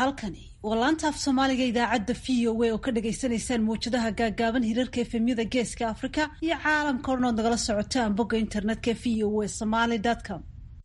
halkani waa laanta af soomaaliga idaacadda v o a oo ka dhagaysanaysaan mawjadaha gaagaaban hirarka efemyada geeska afrika iyo caalamka odhan ood nagala socotaan bogga internetka v o a somaly com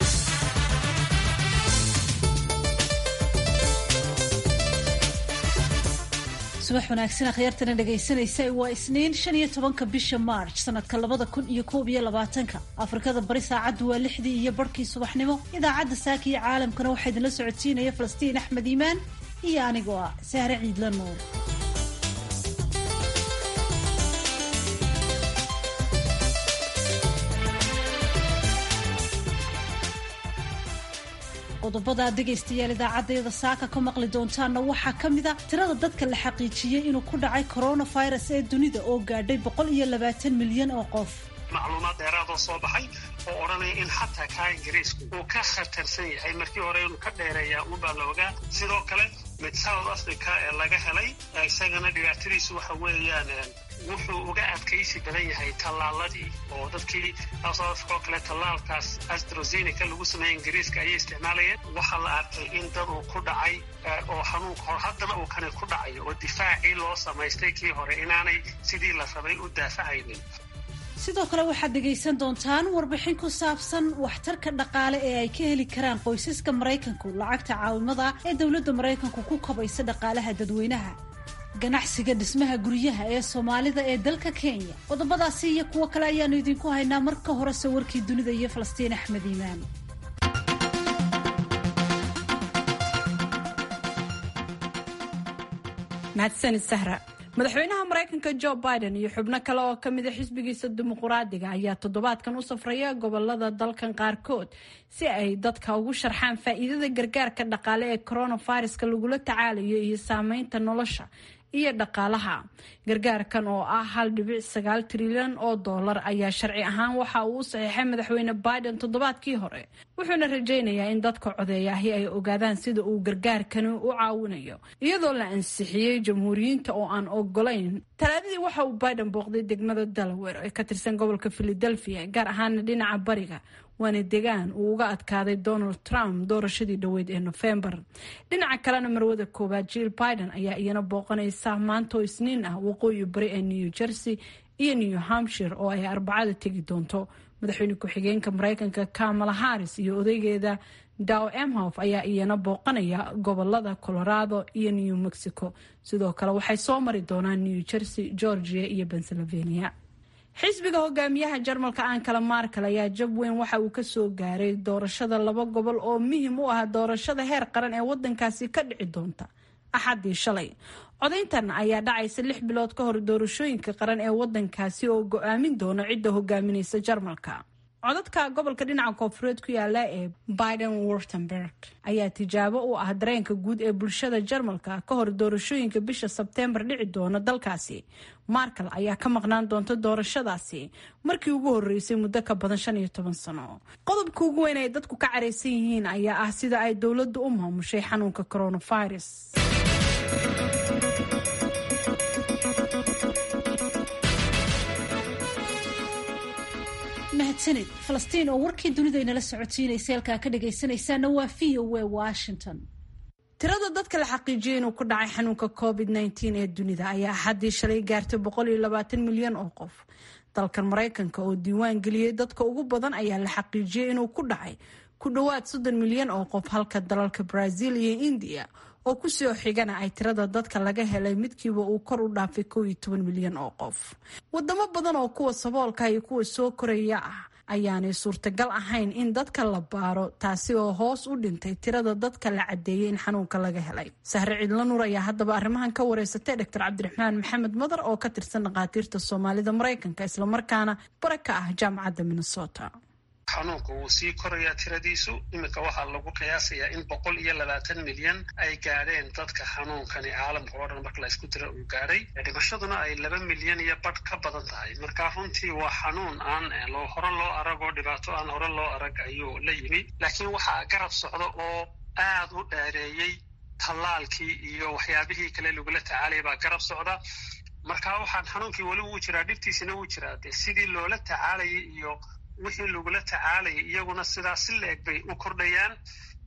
subax wanaagsan akhyaartana dhegaysanaysa waa isniin shan iyo tobanka bisha march sanadka labada kun iyo koob iyo labaatanka afrikada bari saacaddu waa lixdii iyo barhkii subaxnimo idaacadda saaka iyo caalamkana waxaa idinla socodsiinaya falastiin axmed iimaan iyo anigoo ah sahre ciidla nuur qodobada aad dhegaystayaal idaacadeeda saaka ka maqli doontaanna waxaa ka mid a tirada dadka la xaqiijiyey inuu ku dhacay coronavirus ee dunida oo gaadhay boqol iyo labaatan milyan oo qof macluumaad dheeraadoo soo baxay oo odhanaya in xataa kaa ingiriisku uu ka khatarsan yahay markii hore inuu ka dheereeyaa unbaa la ogaa sidoo kale mid south africa ee laga helay isagana dhibaatadiisu waxa weeyaan wuxuu uga adkaysi badan yahay tallaaladii oo dadkii south africa oo kale tallaalkaas astrozeneca lagu sameeyey ingiriiska ayay isticmaalayeen waxaa la arkay in dad uu ku dhacay oo xanuunka hor haddana uu kani ku dhacayo oo difaacii loo samaystay kii hore inaanay sidii la rabay u daafacaynin sidoo kale waxaad dhegaysan doontaan warbixin ku saabsan waxtarka dhaqaale ee ay ka heli karaan qoysaska maraykanku lacagta caawimada ee dowladda maraykanku ku kabaysa dhaqaalaha dadweynaha ganacsiga dhismaha guryaha ee soomaalida ee dalka kenya qodobadaasi iyo kuwo kale ayaanu idinku haynaa marka hore sawirkii dunida iyo falastiin axmed iimaan mahadsanid sahra madaxweynaha maraykanka jo biden iyo xubno kale oo ka mida xisbigiisa dimuquraadiga ayaa toddobaadkan u safraya gobolada dalkan qaarkood si ay dadka ugu sharxaan faa'iidada gargaarka dhaqaale ee coronaviruska lagula tacaalayo iyo saameynta nolosha iyo dhaqaalaha gargaarkan oo ah hal dhibic sagaal trilyan oo doolar ayaa sharci ahaan waxa uu u saxiixay madaxweyne biden toddobaadkii hore wuxuuna rajaynayaa in dadka codeeyaahi ay ogaadaan sida uu gargaarkani u caawinayo iyadoo la ansixiyey jamhuuriyiinta oo aan ogolayn talaadadii waxa uu biden booqday degmada delaware ee ka tirsan gobolka philadelphia gaar ahaana dhinaca bariga waana degaan uu uga adkaaday donald trump doorashadii dhoweyd ee nofembar dhinaca kalena marwada koowaad jill biden ayaa iyana booqanaysa maanta oo isniin ah waqooyi bari ee new jersey iyo new hampshire oo ay arbacada tegi doonto madaxweyne ku-xigeenka mareykanka kamala harris iyo odaygeeda dow emhof ayaa iyana booqanaya gobolada colorado iyo new mexico sidoo kale waxay soo mari doonaan new jersey georgia iyo pennsylvania xisbiga hogaamiyaha jarmalka ankala markal ayaa jab weyn waxa uu kasoo gaaray doorashada laba gobol oo muhim u ah doorashada heer qaran ee wadankaasi ka dhici doonta axadii shalay codayntan ayaa dhacaysa lix bilood ka hor doorashooyinka qaran ee wadankaasi oo go-aamin doona cidda hogaaminaysa jarmalka codadka gobolka dhinaca koonfureed ku yaala ee biden wurtemberg ayaa tijaabo u ah dareenka guud ee bulshada jarmalka ka hor doorashooyinka bisha sebteembar dhici doona dalkaasi markal ayaa ka maqnaan doonta doorashadaasi markii ugu horeysay muddo ka badan shan iyo toban sano qodobka ugu weyn ay dadku ka caraysan yihiin ayaa ah sida ay dowladdu u maamushay xanuunka coronavirus mahadsanid falastiin oo warkii dunida inala socodsiinaysa halkaa ka dhagaysanaysaana waa v o a washington tirada dadka la xaqiijiyay inuu ku dhacay xanuunka covid nteen ee dunida ayaa axaddii shalay gaartay boqol iyo labaatan milyan oo qof dalkan maraykanka oo diiwaan geliyey dadka ugu badan ayaa la xaqiijiyey inuu ku dhacay ku dhowaad soddon milyan oo qof halka dalalka brazil iyo indiya oo kusoo xigana ay tirada dadka laga helay midkiiba uu kor u dhaafay kow iyo toban milyan oo qof wadamo badan oo kuwa saboolka iyo kuwa soo koraya ah ayaanay suurtagal ahayn in dadka la baaro taasi oo hoos u dhintay tirada dadka la cadeeyay in xanuunka laga helay sahre cidla nuur ayaa haddaba arrimahan ka wareysatay doctor cabdiraxmaan maxamed madar oo ka tirsan dhakhaatiirta soomaalida maraykanka islamarkaana bara ka ah jaamacadda minnesota xanuunka wuu sii korayaa tiradiisu iminka waxaa lagu qiyaasayaa in boqol iyo labaatan milyan ay gaadheen dadka xanuunkani caalamka oo dhan marka la isku dira uu gaadhay dhimashaduna ay laba milyan iyo badh ka badan tahay marka runtii waa xanuun aan hore loo arag oo dhibaato aan hore loo arag ayuu la yimi laakiin waxaa garab socda oo aad u dheereeyey tallaalkii iyo waxyaabihii kale lagula tacaalaya baa garab socda marka waxaan xanuunkii weli wuu jiraa dhibtiisina wuu jiraa de sidii loola tacaalayay iyo wixii lagula tacaalayay iyaguna sidaas si la-eg bay u kordhayaan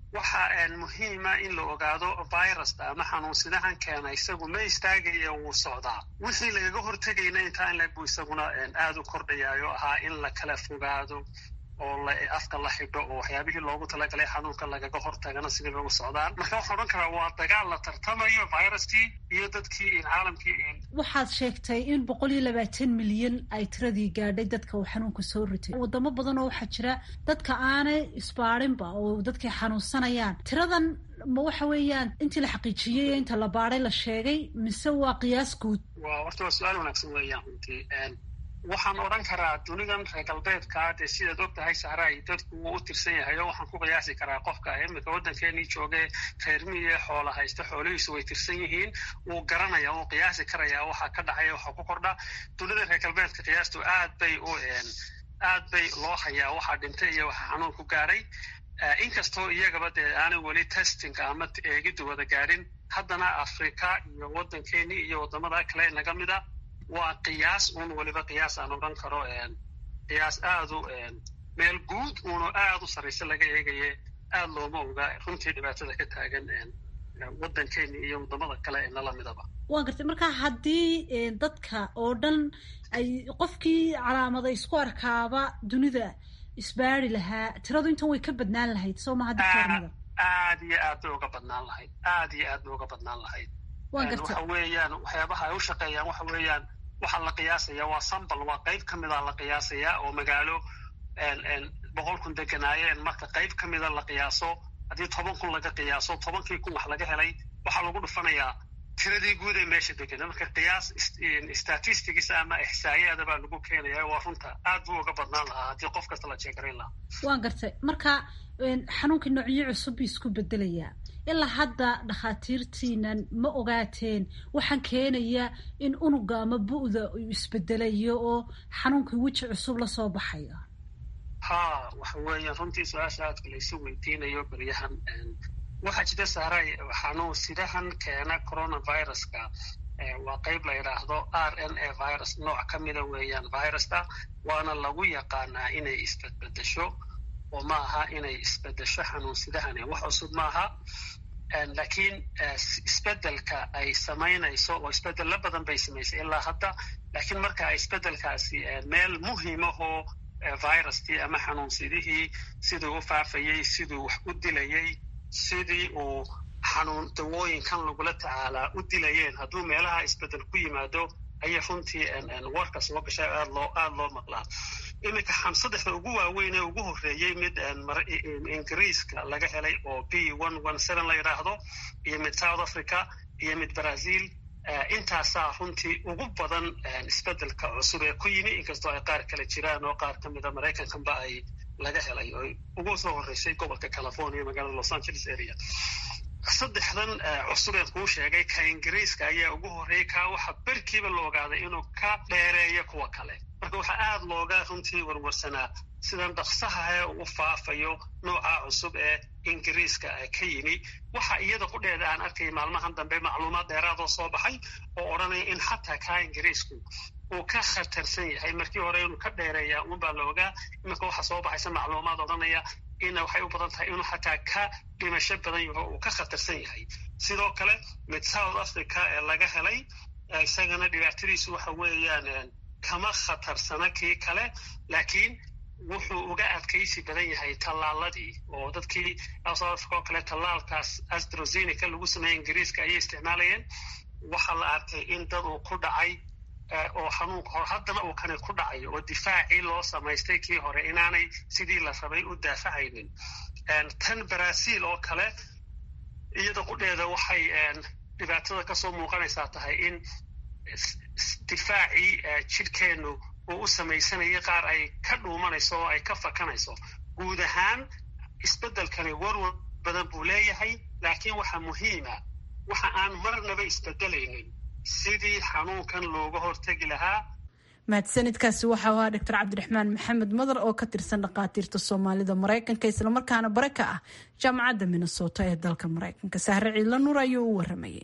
waxa muhiima in la ogaado virusta ama xanuunsidahan keena isagu ma istaagaya wuu socdaa wixii lagaga hortegayna intaa in lagu isaguna aada u kordhayaayo ahaa in la kala fogaado oo afka la xidho oo waxyaabihii loogu talagalay xanuunka lagaga hortagana sidii lagu socdaan marka waxaa odhan karaa waa dagaal la tartamayo viruskii iyo dadkii caalamkii waxaad sheegtay in boqol iyo labaatan milyan ay tiradii gaadhay dadka uu xanuunka soo ritay wadamo badan oo waxaa jira dadka aanay isbaadhinba oo dadkay xanuunsanayaan tiradan ma waxa weeyaan intii la xaqiijiyey inta la baadhay la sheegay mise waa qiyaas guud wa horta waa su-aal wanaagsan weeyaan runtii waxaan odhan karaa dunidan reer galbeedka dee sidaad og tahay sahraay dadku wuu u tirsan yahay oo waxaan ku qiyaasi karaa qofka iminka waddankeenii jooge reer miye xoola haysta xoolihiisu way tirsan yihiin wuu garanaya wuu qiyaasi karaya waxa ka dhacaya waxa ku kordha dunida reer galbeedka qiyaastu aad bay u aad bay loo hayaa waxaa dhintay iyo waxa xanuun ku gaadhay inkastoo iyagaba dee aanay weli testinga ama eegiddu wada gaadhin haddana afrika iyo waddankeenii iyo waddamada kale naga mida waa qiyaas uun weliba qiyaas aan odhan karo qiyaas aad u meel guud uunu aad u sarraysa laga eegaye aad looma oga runtii dhibaatada ka taagan waddankeeni iyo waddamada kale ee nala midaba waan gartay marka haddii dadka oo dhan ay qofkii calaamada isku arkaaba dunida isbaari lahaa tiradu intan way ka badnaan lahayd soo maha dictornada aad iyo aad bay uga badnaan lahayd aad iyo aad bay uga badnaan lahayd waxa weeyaan waxyaabaha ay u shaqeeyaan waxa weeyaan waxaa la qiyaasaya waa sambal waa qayb ka mida la qiyaasaya oo magaalo boqol kun deganaayeen marka qayb ka mida la qiyaaso haddii toban kun laga qiyaaso tobankii kun wax laga helay waxaa lagu dhufanayaa tiradii guud ee meesha degana marka qiyaas statistics ama ixsaayaada baa lagu keenaya waa runta aad buu uga badnaan lahaa haddii qof kasta la jeegarayn lahaa waan gartay marka xanuunka noocyo cusub buu isku bedelayaa ilaa hadda dhakhaatiirtiinan ma ogaateen waxaan keenaya in unuga ama bu'da uu isbedelayo oo xanuunkii weji cusub lasoo baxayo ha waxa weeyaan runtii su-aasha aadka laysu weydiinayo beryahan waxaa jira saaray xanuun sidahan keena coronaviruska waa qayb la yidhaahdo r n a virus nooc ka mida weeyaan virusta waana lagu yaqaanaa inay isbedbedesho oo ma aha inay isbedesho xanuunsidahani wax cusub maaha laakiin isbedelka ay samaynayso oo isbedelo badan bay samaysay ilaa hadda laakiin marka ay isbedelkaasi meel muhiimahoo viruskii ama xanuunsidihii siduu u faafayey siduu wax u dilayey sidii uu xanuun dawooyinkan lagula tacaalaa u dilayeen hadduu meelaha isbedel ku yimaado ayay runtii warka soo gashay aad loo aada loo maqlaa iminka saddexda ugu waaweyn ee ugu horreeyey mid ingiriiska laga helay oo b one one seven la yidhaahdo iyo mid south africa iyo mid brazil intaasaa runtii ugu badan isbedelka cusub ee ku yimi inkastoo ay qaar kale jiraan oo qaar ka mida maraykankanba ay laga helay oo ugu soo horreysay gobolka california magaalada los angeles area saddexdan cusubeen kuu sheegay ka ingiriiska ayaa ugu horreeyey kaa waxa berkiiba la ogaaday inuu ka dheereeyo kuwa kale marka waxaa aada looga runtii warwarsanaa sidan dhaqsahae u faafayo nooca cusub ee ingiriiska ka yimi waxa iyada qudheeda aan arkay maalmahan dambe macluumaad dheeraadoo soo baxay oo odhanaya in xataa kaa ingiriisku uu ka khatarsan yahay markii hore inuu ka dheereeya unbaa la ogaa iminka waxaa soo baxaysa macluumaad odhanaya ina waxay u badan tahay inuu xataa ka dhimasho badan yaho uu ka khatarsan yahay sidoo kale mid south africa ee laga helay isagana dhibaatadiisu waxa weeyaan kama khatarsana kii kale laakiin wuxuu uga adkaysi badan yahay tallaaladii oo dadkii south africa oo kale tallaalkaas astrozeneca lagu sameeyey ingiriiska ayay isticmaalayeen waxaa la arkay in dad uu ku dhacay oo xanuunka hor haddana uu kani ku dhacayo oo difaacii loo samaystay kii hore inaanay sidii la rabay u daafacaynin tan brazil oo kale iyada qudheeda waxay dhibaatada kasoo muuqanaysaa tahay in difaacii jidhkeennu uu u samaysanayay qaar ay ka dhuumanayso oo ay ka fakanayso guud ahaan isbeddelkani warwar badan buu leeyahay laakiin waxaa muhiima waxa aan marnaba isbedelaynin sidii xanuunkan looga hortegi lahaa mahadsanidkaasi waxau ahaa doctor cabdiraxmaan maxamed madar oo ka tirsan dhakhaatiirta soomaalida maraykanka islamarkaana bare ka ah jaamacadda minnesota ee dalka maraykanka sahre ciidla nuur ayuu u waramayay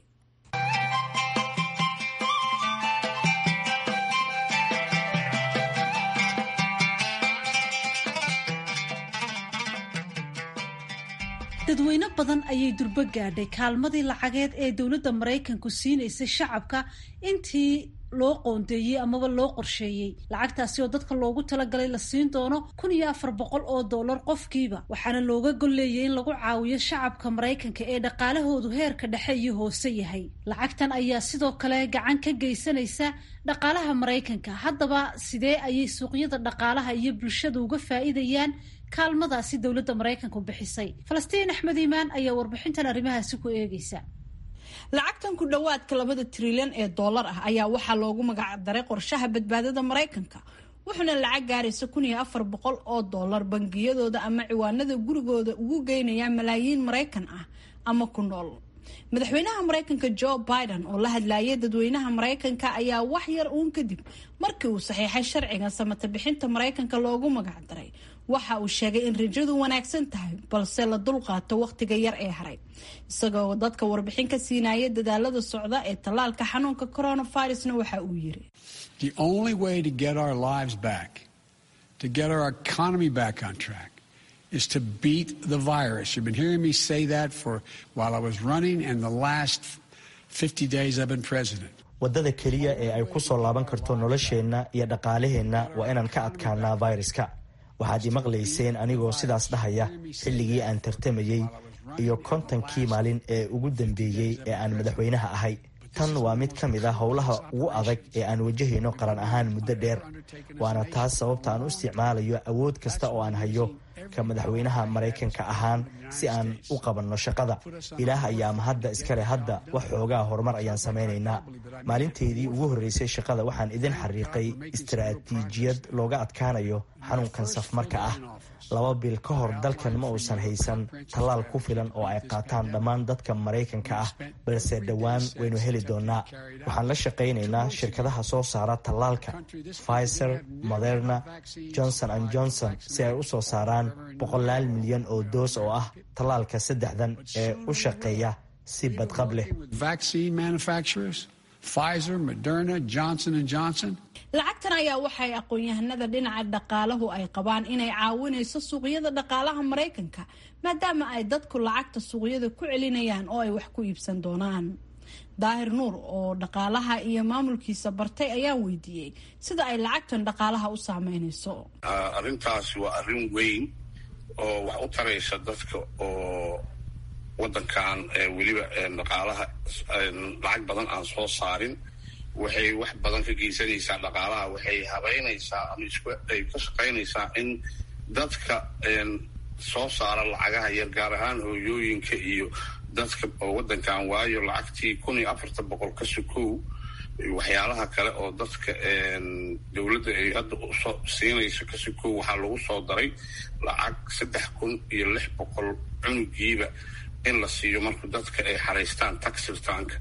dadweyne badan ayay durbo gaadhay kaalmadii lacageed ee dowladda maraykanku siinaysay shacabka intii loo qoondeeyey amaba loo qorsheeyey lacagtaasi oo dadka loogu talagalay la siin doono kun iyo afar boqol oo dollar qofkiiba waxaana looga golleeyay in lagu caawiyo shacabka maraykanka ee dhaqaalahoodu heerka dhexe iyo hoose yahay lacagtan ayaa sidoo kale gacan ka geysanaysa dhaqaalaha maraykanka haddaba sidee ayay suuqyada dhaqaalaha iyo bulshada uga faa'iidayaan kaalmadaasi dowladda maraykanku bixisay falastiin axmed iimaan ayaa warbixintan arrimahaasi ku eegeysa lacagtan ku dhowaadka labada trilyan ee dollar ah ayaa waxaa loogu magacdaray qorshaha badbaadada maraykanka wuxuuna lacag gaaraysa kun iyo afar boqol oo dollar bangiyadooda ama ciwaanada gurigooda ugu geynaya malaayiin maraykan ah ama ku nool madaxweynaha maraykanka joe biden oo la hadlayay dadweynaha maraykanka ayaa wax yar uun kadib markii uu saxiixay sharciga samata bixinta maraykanka loogu magacdaray waxa uu sheegay in rajadu wanaagsan tahay balse la dulqaato wakhtiga yar ee haray isagoo dadka warbixin ka siinaya dadaalada socda ee tallaalka xanuunka coronavirusna waxa uu yiri The only way to get our lives back, to get our economy back on track, is to beat the virus. You've been hearing me say that for while I was running and the last 50 days I've been president. waddada keliya ee ay ku soo laaban karto nolosheenna iyo dhaqaalaheenna waa inaan ka adkaanaa fayraska waxaad imaqlayseen anigoo sidaas dhahaya xilligii aan tartamayey iyo kontonkii maalin ee ugu dambeeyey ee aan madaxweynaha ahay tan waa mid ka mid a howlaha ugu adag ee aan wajahayno qaran ahaan muddo dheer waana taas sababta aan u isticmaalayo awood kasta oo aan hayo ka madaxweynaha maraykanka ahaan si aan u qabanno shaqada ilaah ayaa mahadda iskale hadda wax xoogaa horumar ayaan samaynaynaa maalinteydii ugu horreysay shaqada waxaan idin xariiqay istaraatiijiyad looga adkaanayo xanuunkan safmarka ah laba bil ka hor dalkan ma uusan haysan tallaal ku filan oo ay qaataan dhammaan dadka maraykanka ah balse dhowaan waynu heli doonaa waxaan la shaqaynaynaa shirkadaha soo saara tallaalka pfizer moderna johnson and johnson si ay u soo saaraan boqolaal milyan oo doos oo ah tallaalka saddexdan ee u shaqeeya si badqab leh lacagtan ayaa waxay aqoon-yahanada dhinaca dhaqaalahu ay qabaan inay caawinayso suuqyada dhaqaalaha maraykanka maadaama ay dadku lacagta suuqyada ku celinayaan oo ay wax ku iibsan doonaan daahir nuur oo dhaqaalaha iyo maamulkiisa bartay ayaan weydiiyey sida ay lacagtan dhaqaalaha u saameynayso arrintaasi waa arrin weyn oo wax u taraysa dadka oo wadankan weliba dhaqaalaha lacag badan aan soo saarin waxay wax badan ka geysanaysaa dhaqaalaha waxay habeynaysaa ama ay ka shaqaynaysaa in dadka soo saara lacagaha yar gaar ahaan hooyooyinka iyo dadka oo wadankan waayo lacagtii kun iyo afartan boqol ka sukow waxyaalaha kale oo dadka dowladda ay hadda usoo siinayso ka sukow waxaa lagu soo daray lacag saddex kun iyo lix boqol cunugiiba in la siiyo marka dadka ay xaraystaan taxirtaanka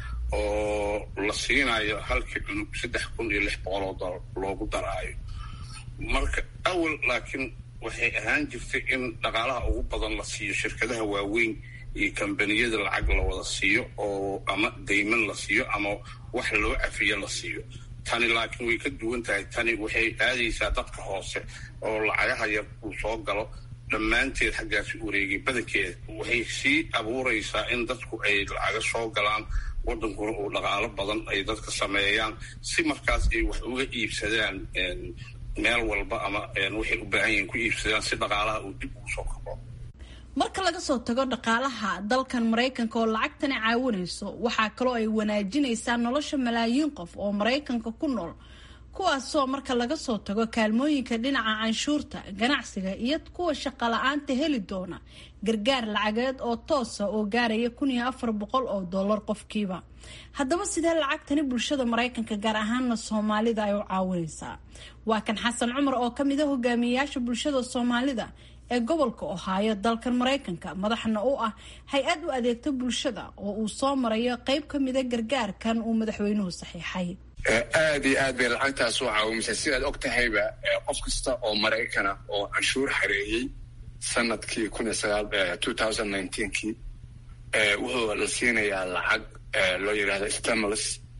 oo la siinayo halkii cunug saddex kun iyo lix boqol oo dolar loogu daraayo marka awal laakiin waxay ahaan jirtay in dhaqaalaha ugu badan la siiyo shirkadaha waaweyn iyo kambaniyada lacag la wada siiyo oo ama dayman la siiyo ama wax loo cafiyo la siiyo tani laakiin way ka duwan tahay tani waxay aadaysaa dadka hoose oo lacagaha yar uu soo galo dhammaanteed xaggaasi wareegay badankeeda waxay sii abuuraysaa in dadku ay lacaga soo galaan wadankuna uu dhaqaalo badan ay dadka sameeyaan si markaas ay wax uga iibsadaan meel walba ama waxay u baahan yihiin ku iibsadaan si dhaqaalaha uu dib ugu soo kabo marka laga soo tago dhaqaalaha dalkan maraykanka oo lacagtani caawinayso waxaa kaloo ay wanaajinaysaa nolosha malaayiin qof oo maraykanka ku nool kuwaasoo marka laga soo tago kaalmooyinka dhinaca canshuurta ganacsiga iyo kuwa shaqala-aanta heli doona gargaar lacageed oo toosa oo gaaraya kun iyo afar boqol oo dollar qofkiiba haddaba sidee lacagtani bulshada maraykanka gaar ahaana soomaalida ay u caawinaysaa waa kan xasan cumar oo ka mid a hogaamiyeyaasha bulshada soomaalida ee gobolka ohaayo dalkan maraykanka madaxna u ah hay-ad u adeegta bulshada oo uu soo marayo qeyb ka mida gargaarkan uu madaxweynuhu saxiixay aada iyo aad bay lacagtaas u caawimaysaa sidaad og tahayba qof kasta oo maraykana oo canshuur xareeyey sanadkii kun iyo sagaal two thousand nineteenkii wuxuu la siinayaa lacag loo yidhahda stimulus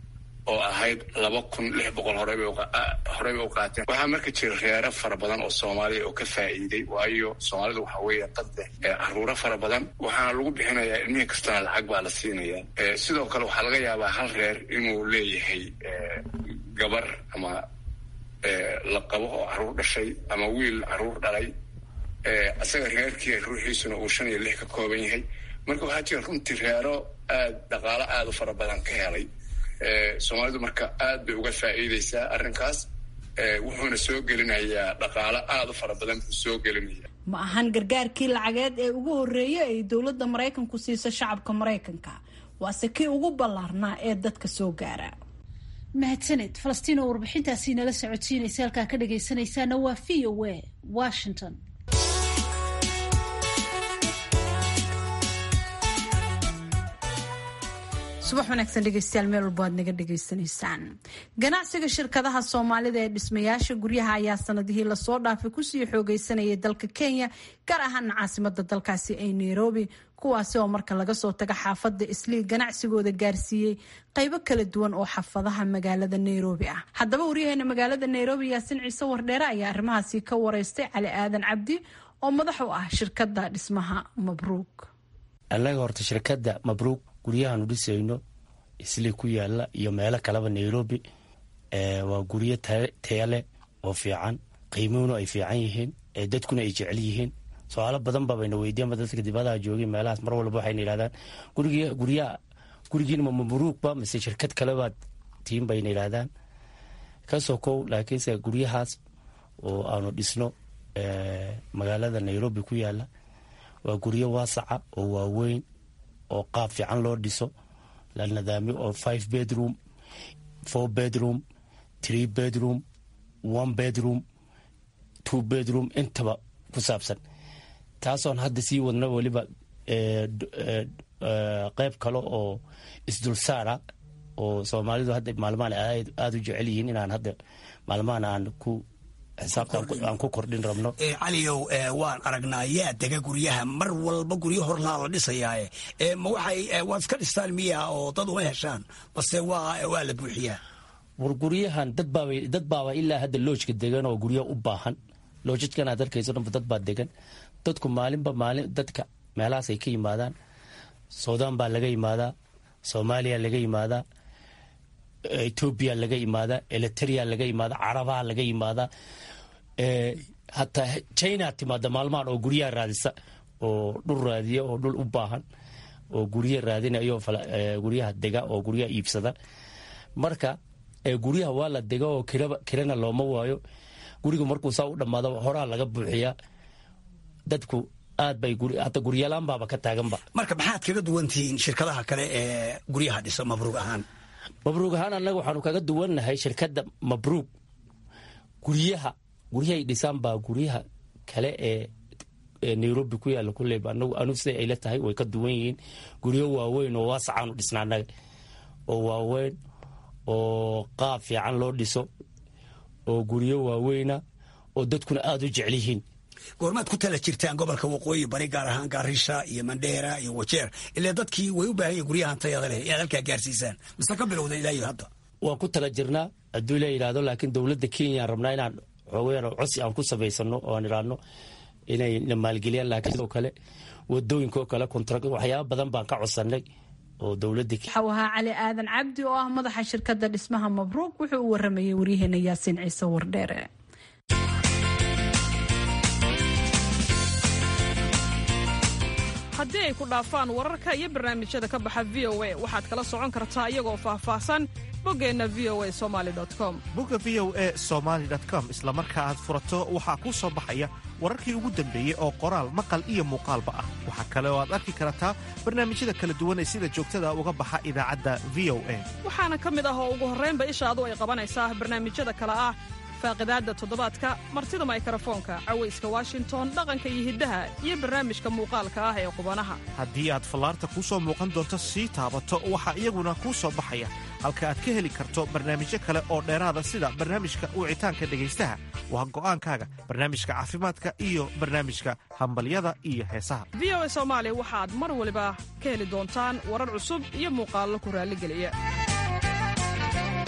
oo ahayd laba kun lix boqol horeyba horey bay u qaateen waxaa marka jira reero fara badan oo soomaaliya oo ka faa'iiday waayo soomaalida waxaa weeye dad leh caruuro fara badan waxaana lagu bixinayaa ilmihii kastana lacag baa la siinayaa sidoo kale waxaa laga yaabaa hal reer inuu leeyahay gabar ama la qabo oo caruur dhashay ama wiil caruur dhalay isaga reerkii ruuxiisuna uu shan iyo lix ka kooban yahay marka waxaa jira runtii reero aad dhaqaalo aada u fara badan ka helay soomaalidu marka aad bay uga faa'iideysaa arrinkaas wuxuuna soo gelinayaa dhaqaalo aada u fara badan buu soo gelinaya ma ahan gargaarkii lacageed ee ugu horreeyay ay dowladda maraykanku siiso shacabka maraykanka waase kii ugu ballaarnaa ee dadka soo gaara mahadsaned falastiin oo warbixintaasi nala socodsiinaysa halkaa ka dhagaysanaysaana waa v o a washington subax wanaagsan dhegeystayaal meel walba aad naga dhegaysanaysaan ganacsiga shirkadaha soomaalida ee dhismayaasha guryaha ayaa sanadihii lasoo dhaafay kusii xoogeysanayay dalka kenya gaar ahaana caasimada dalkaasi ee nairobi kuwaasi oo marka laga soo tago xaafada islii ganacsigooda gaarsiiyey qaybo kala duwan oo xaafadaha magaalada nairobi ah haddaba waryaheena magaalada nairobi yaasin ciise wardheere ayaa arrimahaasi ka wareystay cali aadan cabdi oo madax u ah shirkada dhismaha mabruug annaga horta shirkadda mabruug guryahaanu dhisayno islii ku yaala iyo meelo kaleba nairobi waa guryo tayale oo fiican qiimuhuna ay fiican yihiin dadkuna ay jecel yihiin su-aalo badan babayna weydiiyanba dadka dibadaha joogay meelahaas mar walba waxayna yidhahdaan gurigyaa gurigiinma mabruugba mise shirkad kalebaad tiin bayna yidhahdaan kasoo kow laakiinse guryahaas oo aanu dhisno magaalada nairobi ku yaala waa guryo waasaca oo waaweyn oo qaab fiican loo dhiso la nadaamiyo oo five bedroom four bedroom three bedroom one bedroom two bedroom intaba ku saabsan taasoon hadda sii wadno weliba qeyb kale oo isdulsaara oo soomaalidu hadda maalmahan aada u jecel yihiin inaan hadda maalmahan aan ku xisaabtaan ku kordhin rabno caliyow waan aragnaa yaa dega guryaha mar walba guryo horlaa la dhisayaae ma waxay waad iska dhistaan miya oo dad uma heshaan base waa waa la buuxiyaa war guryahan dadbaaba dad baaba ilaa hadda loojka degan oo guryo u baahan loojadkan aad arkayso dhanba dad baa degan dadku maalinba maalin dadka meelahaas ay ka yimaadaan suudaan baa laga yimaadaa soomaaliya laga yimaadaa etoobiya laga yimaadaa eliteria laga yimaadaa carabaha laga yimaadaa hataa china timaada maalmahan oo guryaha raadisa oo dhul raadiya oo dhul u baahan oo gurya raadinayo guryaha dega oo guryaha iibsada marka guryaha waa la dega oo kirana looma waayo guriga markuu saa u dhammaado horaa laga buuxiyaa dadku aad bay hata guryalaan baaba ka taaganba marka maxaad kaga duwan tihiin shirkadaha kale ee guryaha dhisa mabruug ahaan mabruug ahaan annaga waxaanu kaga duwannahay shirkadda mabruug guryaha guryahay dhisaan baa guryaha kale ee nairobi ku yaalla kuleyba anagu anu siday ayla tahay way ka duwan yihiin guryo waaweyn oo waasacaanu dhisna annaga oo waaweyn oo qaab fiican loo dhiso oo guryo waaweyna oo dadkuna aada u jecel yihiin goormaad ku tala jirtaan gobolka waqooyi bari gaar ahaan garisha iyo mandheera iyo wajeer ilaa dadkii way u baahan yihin guryahan tayada leh inaad halkaa gaarsiisaan mise ka bilowda ilaa iyo hadda waan ku tala jirnaa hadduu la yidhahdo laakiin dowladda kenyaan rabnaa inaan xoogeen codsi aan ku samaysano oo aan idhaahno inay na maalgeliyaan laakiin sidoo kale wadooyinkaoo kale kontrakt waxyaaba badan baan ka codsanay oo dowladda waxau ahaa cali aadan cabdi oo ah madaxa shirkadda dhismaha mabruug wuxuu u waramayay waryaheena yaasiin ciise wardheere haddii ay ku dhaafaan wararka iyo barnaamijyada ka baxa v o a waxaad kala socon kartaa iyagoo faahfaahsan boggeenna v o a somali com bogga v o a somaali com isla marka aad furato waxaa kuu soo baxaya wararkii ugu dambeeyey oo qoraal maqal iyo muuqaalba ah waxaa kale oo aad arki kartaa barnaamijyada kala duwan ee sida joogtada uga baxa idaacadda v o a waxaana ka mid ah oo ugu horraynba ishaadu ay qabanaysaa barnaamijyada kale ah faaqidaadda toddobaadka martida maykarafoonka cawayska washington dhaqanka iyo hiddaha iyo barnaamijka muuqaalka ah ee qubanaha haddii aad fallaarta kuu soo muuqan doonto sii taabato waxaa iyaguna kuu soo baxaya halka aad ka heli karto barnaamijyo kale oo dheeraada sida barnaamijka wicitaanka dhegaystaha waa go'aankaaga barnaamijka caafimaadka iyo barnaamijka hambalyada iyo heesaha v o a soomaali waxaad mar waliba ka heli doontaan warar cusub iyo muuqaallo ku raalligeliya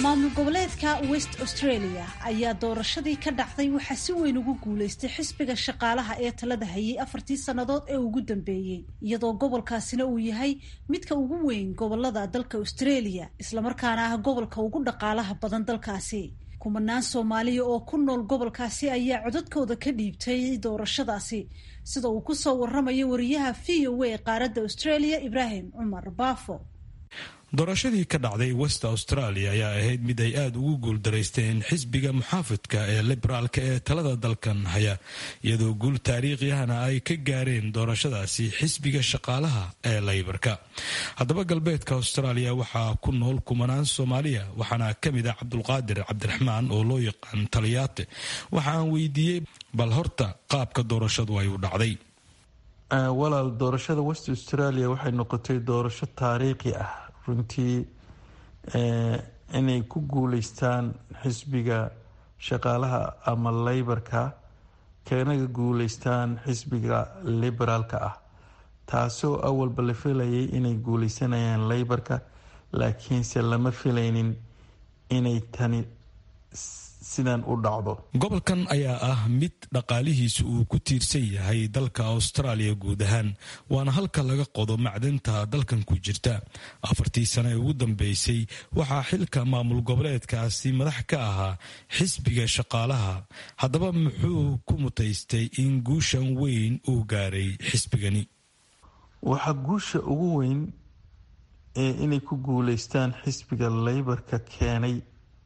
maamul goboleedka west australia ayaa doorashadii ka dhacday waxaa si weyn ugu guulaystay xisbiga shaqaalaha ee talada hayay afartii sannadood ee ugu dambeeyey iyadoo gobolkaasina uu yahay midka ugu weyn gobolada dalka australia islamarkaana ah gobolka ugu dhaqaalaha badan dalkaasi kumanaan soomaaliya oo ku nool gobolkaasi ayaa codadkooda ka dhiibtay doorashadaasi sida uu ku soo waramayo wariyaha v o a qaaradda australia ibraahim cumar baafo doorashadii ka dhacday west australia ayaa ahayd mid ay aada ugu guuldaraysteen xisbiga muxaafidka ee liberaalka ee talada dalkan haya iyadoo guul taariikhiyahana ay ka gaareen doorashadaasi xisbiga shaqaalaha ee laybarka haddaba galbeedka australia waxaa ku nool kumanaan soomaaliya waxaana ka mid ah cabdulqaadir cabdiraxmaan oo loo yaqaan taliyaate waxa aan weydiiyey bal horta qaabka doorashadu ay u dhacday walaal doorashada west australia waxay noqotay doorasho taariikhi ah runtii inay ku guuleystaan xisbiga shaqaalaha ama leybarka kanaga guuleystaan xisbiga liberaalka ah taasoo awalba la filayay inay guuleysanayaan leybarka laakiinse lama filaynin inay tani sidan u dhacdo gobolkan ayaa ah mid dhaqaalihiisu uu ku tiirsan yahay dalka austraaliya guud ahaan waana halka laga qodo macdanta dalkan ku jirta afartii sano ee ugu dambeysay waxaa xilka maamul goboleedkaasi madax ka ahaa xisbiga shaqaalaha haddaba muxuu ku mutaystay in guushan weyn uu gaaray xisbigani waxaa guusha ugu weyn ee inay ku guuleystaan xisbiga leybarka keenay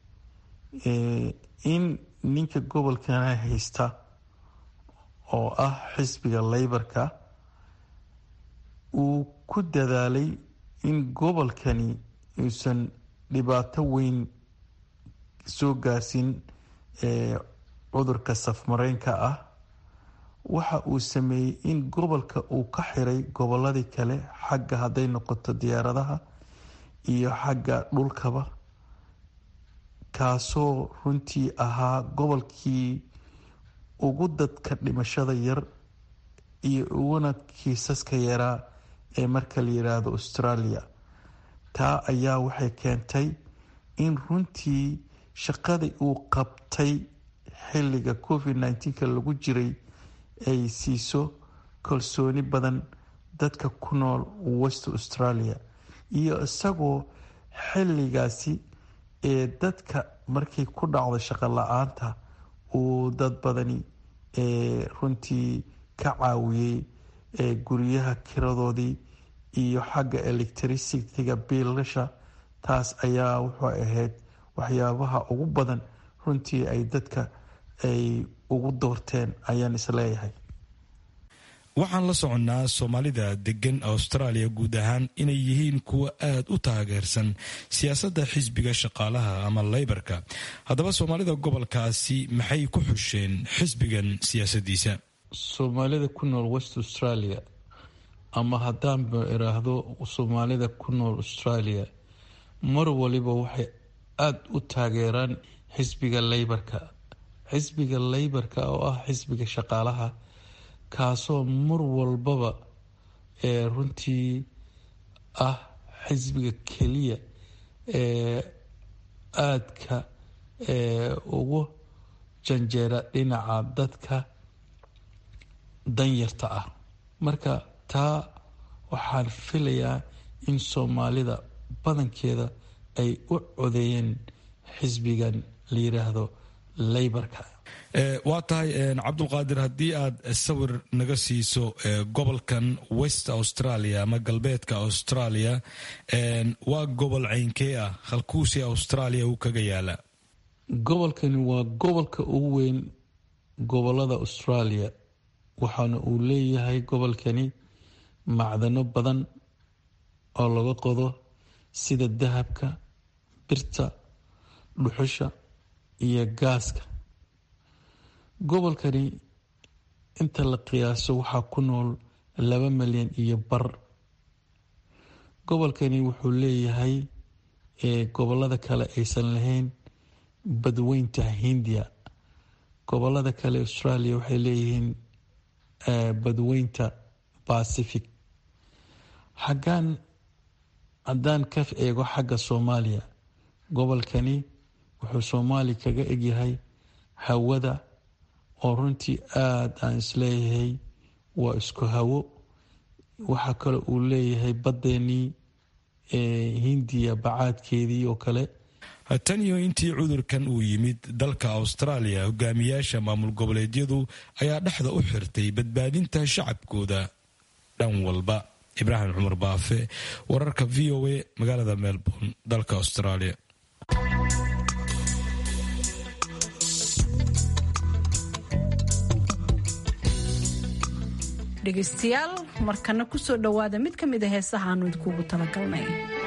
in ninka gobolkana haysta oo ah xisbiga leybarka uu ku dadaalay in gobolkani uusan dhibaato weyn soo gaarsin cudurka safmareynka ah waxa uu sameeyey in gobolka uu ka xiray goboladii kale xagga hadday noqoto diyaaradaha iyo xagga dhulkaba kaasoo runtii ahaa gobolkii ugu dadka dhimashada yar iyo uguna kiisaska yaraa ee marka la yidhaahdo australia taa ayaa waxay keentay in runtii shaqadii uu qabtay xilliga covid nneteen-ka lagu jiray ay siiso kalsooni badan dadka ku nool west australia iyo isagoo xilligaasi ee dadka markay ku dhacdo shaqo la-aanta uu dad badani runtii ka caawiyey guryaha kiradoodii iyo xagga electricitiga biilasha taas ayaa wuxuu ahayd waxyaabaha ugu badan runtii ay dadka ay ugu doorteen ayaan isleeyahay waxaan la soconnaa soomaalida degan australia guud ahaan inay yihiin kuwa aad u taageersan siyaasadda xisbiga shaqaalaha ama leybarka haddaba soomaalida gobolkaasi maxay ku xusheen xisbigan siyaasadiisa soomaalida ku nool west australia ama haddaanba iraahdo soomaalida ku nool australia mar waliba waxay aada u taageeraan xisbiga leybarka xisbiga leybarka oo ah xisbiga shaqaalaha kaasoo mar walbaba ee runtii ah xisbiga keliya ee aadka ee ugu janjeera dhinaca dadka danyarta ah marka taa waxaan filayaa in soomaalida badankeeda ay u codeeyeen xisbigan la yiraahdo leybarka waa tahay cabdulqaadir haddii aad sawir naga siiso gobolkan west australia ama galbeedka australia waa gobol ceynkee ah halkuusi australia uu kaga yaala gobolkani waa gobolka ugu weyn gobolada australia waxaana uu leeyahay gobolkani macdano badan oo laga qodo sida dahabka birta dhuxusha iyo gaaska gobolkani inta la qiyaaso waxaa ku nool laba milyan iyo bar gobolkani wuxuu leeyahay gobolada kale aysan lahayn badweynta hindiya gobolada kale australia waxay leeyihiin badweynta pacific xaggaan haddaan ka eego xagga soomaaliya gobolkani wuxuu soomaali kaga egyahay hawada oo runtii aada aan isleeyahay waa isku hawo waxaa kale uu leeyahay baddeenii hindiya bacaadkeedii oo kale tan iyo intii cudurkan uu yimid dalka austraaliya hogaamiyaasha maamul goboleedyadu ayaa dhexda u xirtay badbaadinta shacabkooda dhan walba ibraahim cumar baafe wararka v o a magaalada melbourne dalka australia dhegaystayaal markana kusoo dhowaada mid ka mid a heesaha aanu idinkuugu talagalnay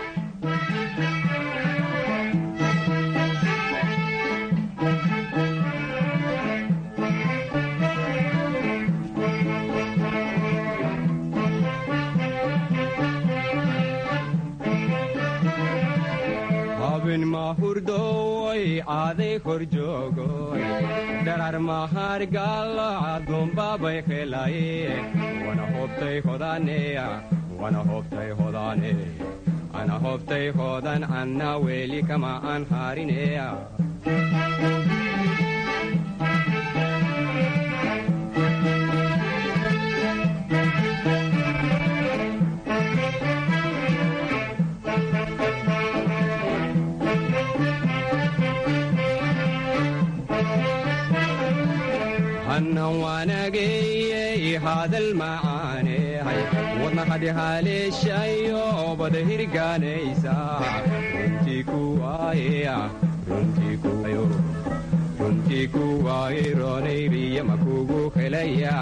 habin mahurdoy aaday kor joogoy dharar mahargalo adumbabay helaye wana hobtay hodaneya wana hobtay hodane ana hobtay hodan anna weli kama an harineya hannan waanageyey hadal macaanehay wadna hadhihaleeshayo bada hirgaanaysa runtii kuwaayeya runtii kuwaaye roonayriya makugu helaya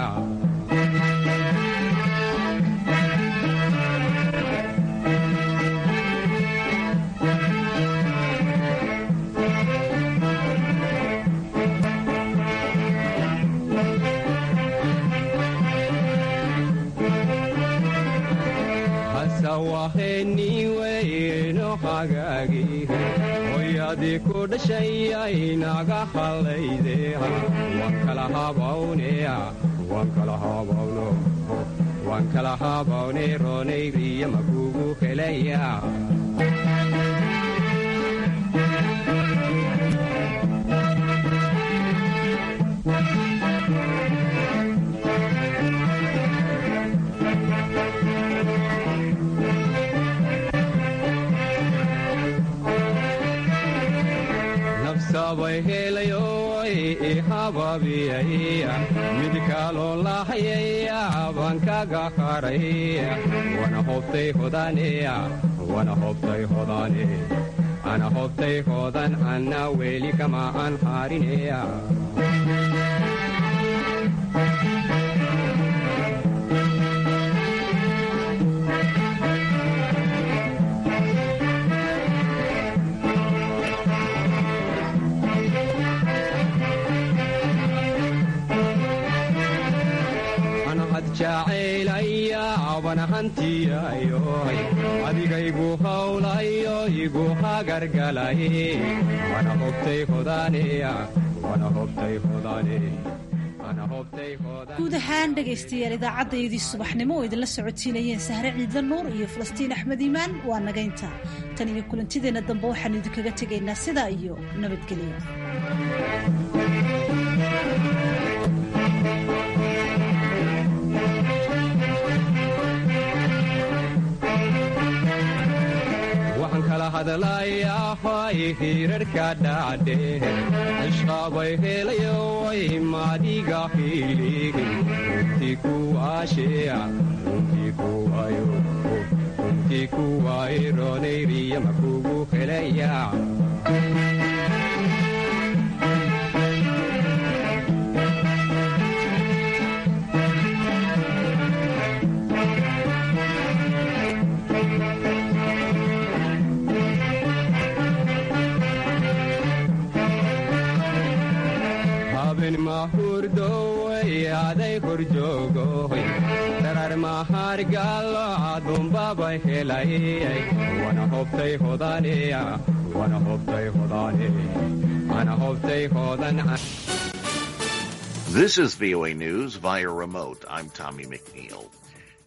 waheniweyno hagaagi hoyadii ku dhashayay naga hallayde waan kala habawneya waan kala habawno waan kala habawne roonayriya makugu helaya sabay helayoy ihababiyay mid kaloo lahayaya baan kaga haray wana hobtay hodaneya wana hobtay hodane ana hobtay hodan anna weli kama an harineya jacaylaya abana hantiyayoy adigaygu hawlayo igu hagargalay wana hobtay hodaneya wana hobtay hodane guud ahaan dhegaystayaal idaacaddayadii subaxnimo oo idinla socotiinayeen sahre ciidla nuur iyo falastiin axmed iimaan waa nagaynta tan iyo kulantideenna dambe waxaanu idinkaga tegaynaa sidaa iyo nabadgelyo waxaan kala hadlayahay hirarhka dhacdhe ishqabay helayoy maadiga hilihi runtii kuwaasheya runtii kuwayo runtii kuwaaye roonayriya makugu helaya habin mahurdoy aday korjoogoy dharar mahargalo adumbabay helay wana hobtay hodaneya wana hobtay hodane ana hobtay hodan This is VOA News via remote. I'm Tommy McNeil.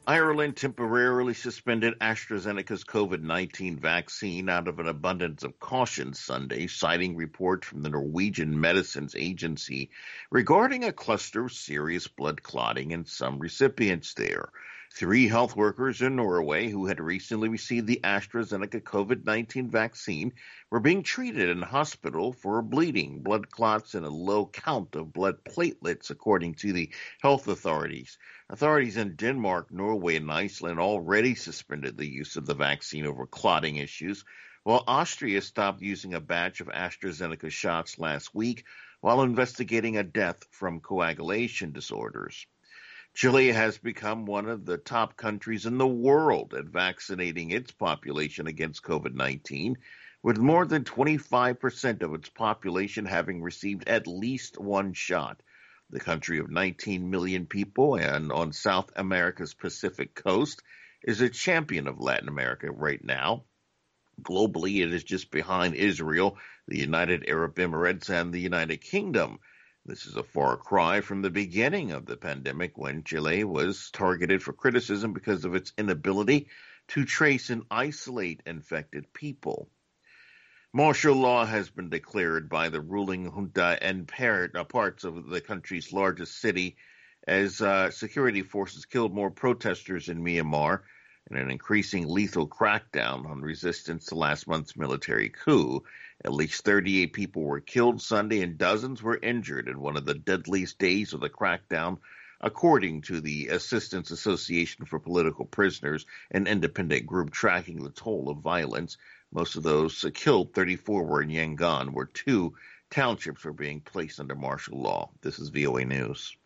Ireland temporarily suspended AstraZeneca's COVID 19 vaccine out of an abundance of caution Sunday, citing reports from the Norwegian Medicines Agency regarding a cluster of serious blood clotting in some recipients there. Three health workers in Norway who had recently received the AstraZeneca COVID 19 vaccine were being treated in hospital for bleeding, blood clots, and a low count of blood platelets, according to the health authorities. Authorities in Denmark, Norway, and Iceland already suspended the use of the vaccine over clotting issues, while Austria stopped using a batch of AstraZeneca shots last week while investigating a death from coagulation disorders. Chile has become one of the top countries in the world at vaccinating its population against COVID 19, with more than 25% of its population having received at least one shot. The country of 19 million people and on South America's Pacific coast is a champion of Latin America right now. Globally, it is just behind Israel, the United Arab Emirates, and the United Kingdom. This is a far cry from the beginning of the pandemic when Chile was targeted for criticism because of its inability to trace and isolate infected people. Martial law has been declared by the ruling junta in parts of the country's largest city as uh, security forces killed more protesters in Myanmar in an increasing lethal crackdown on resistance to last month's military coup. At least 38 people were killed Sunday and dozens were injured in one of the deadliest days of the crackdown, according to the Assistance Association for Political Prisoners, an independent group tracking the toll of violence. Most of those killed, 34 were in Yangon, where two townships were being placed under martial law. This is VOA News.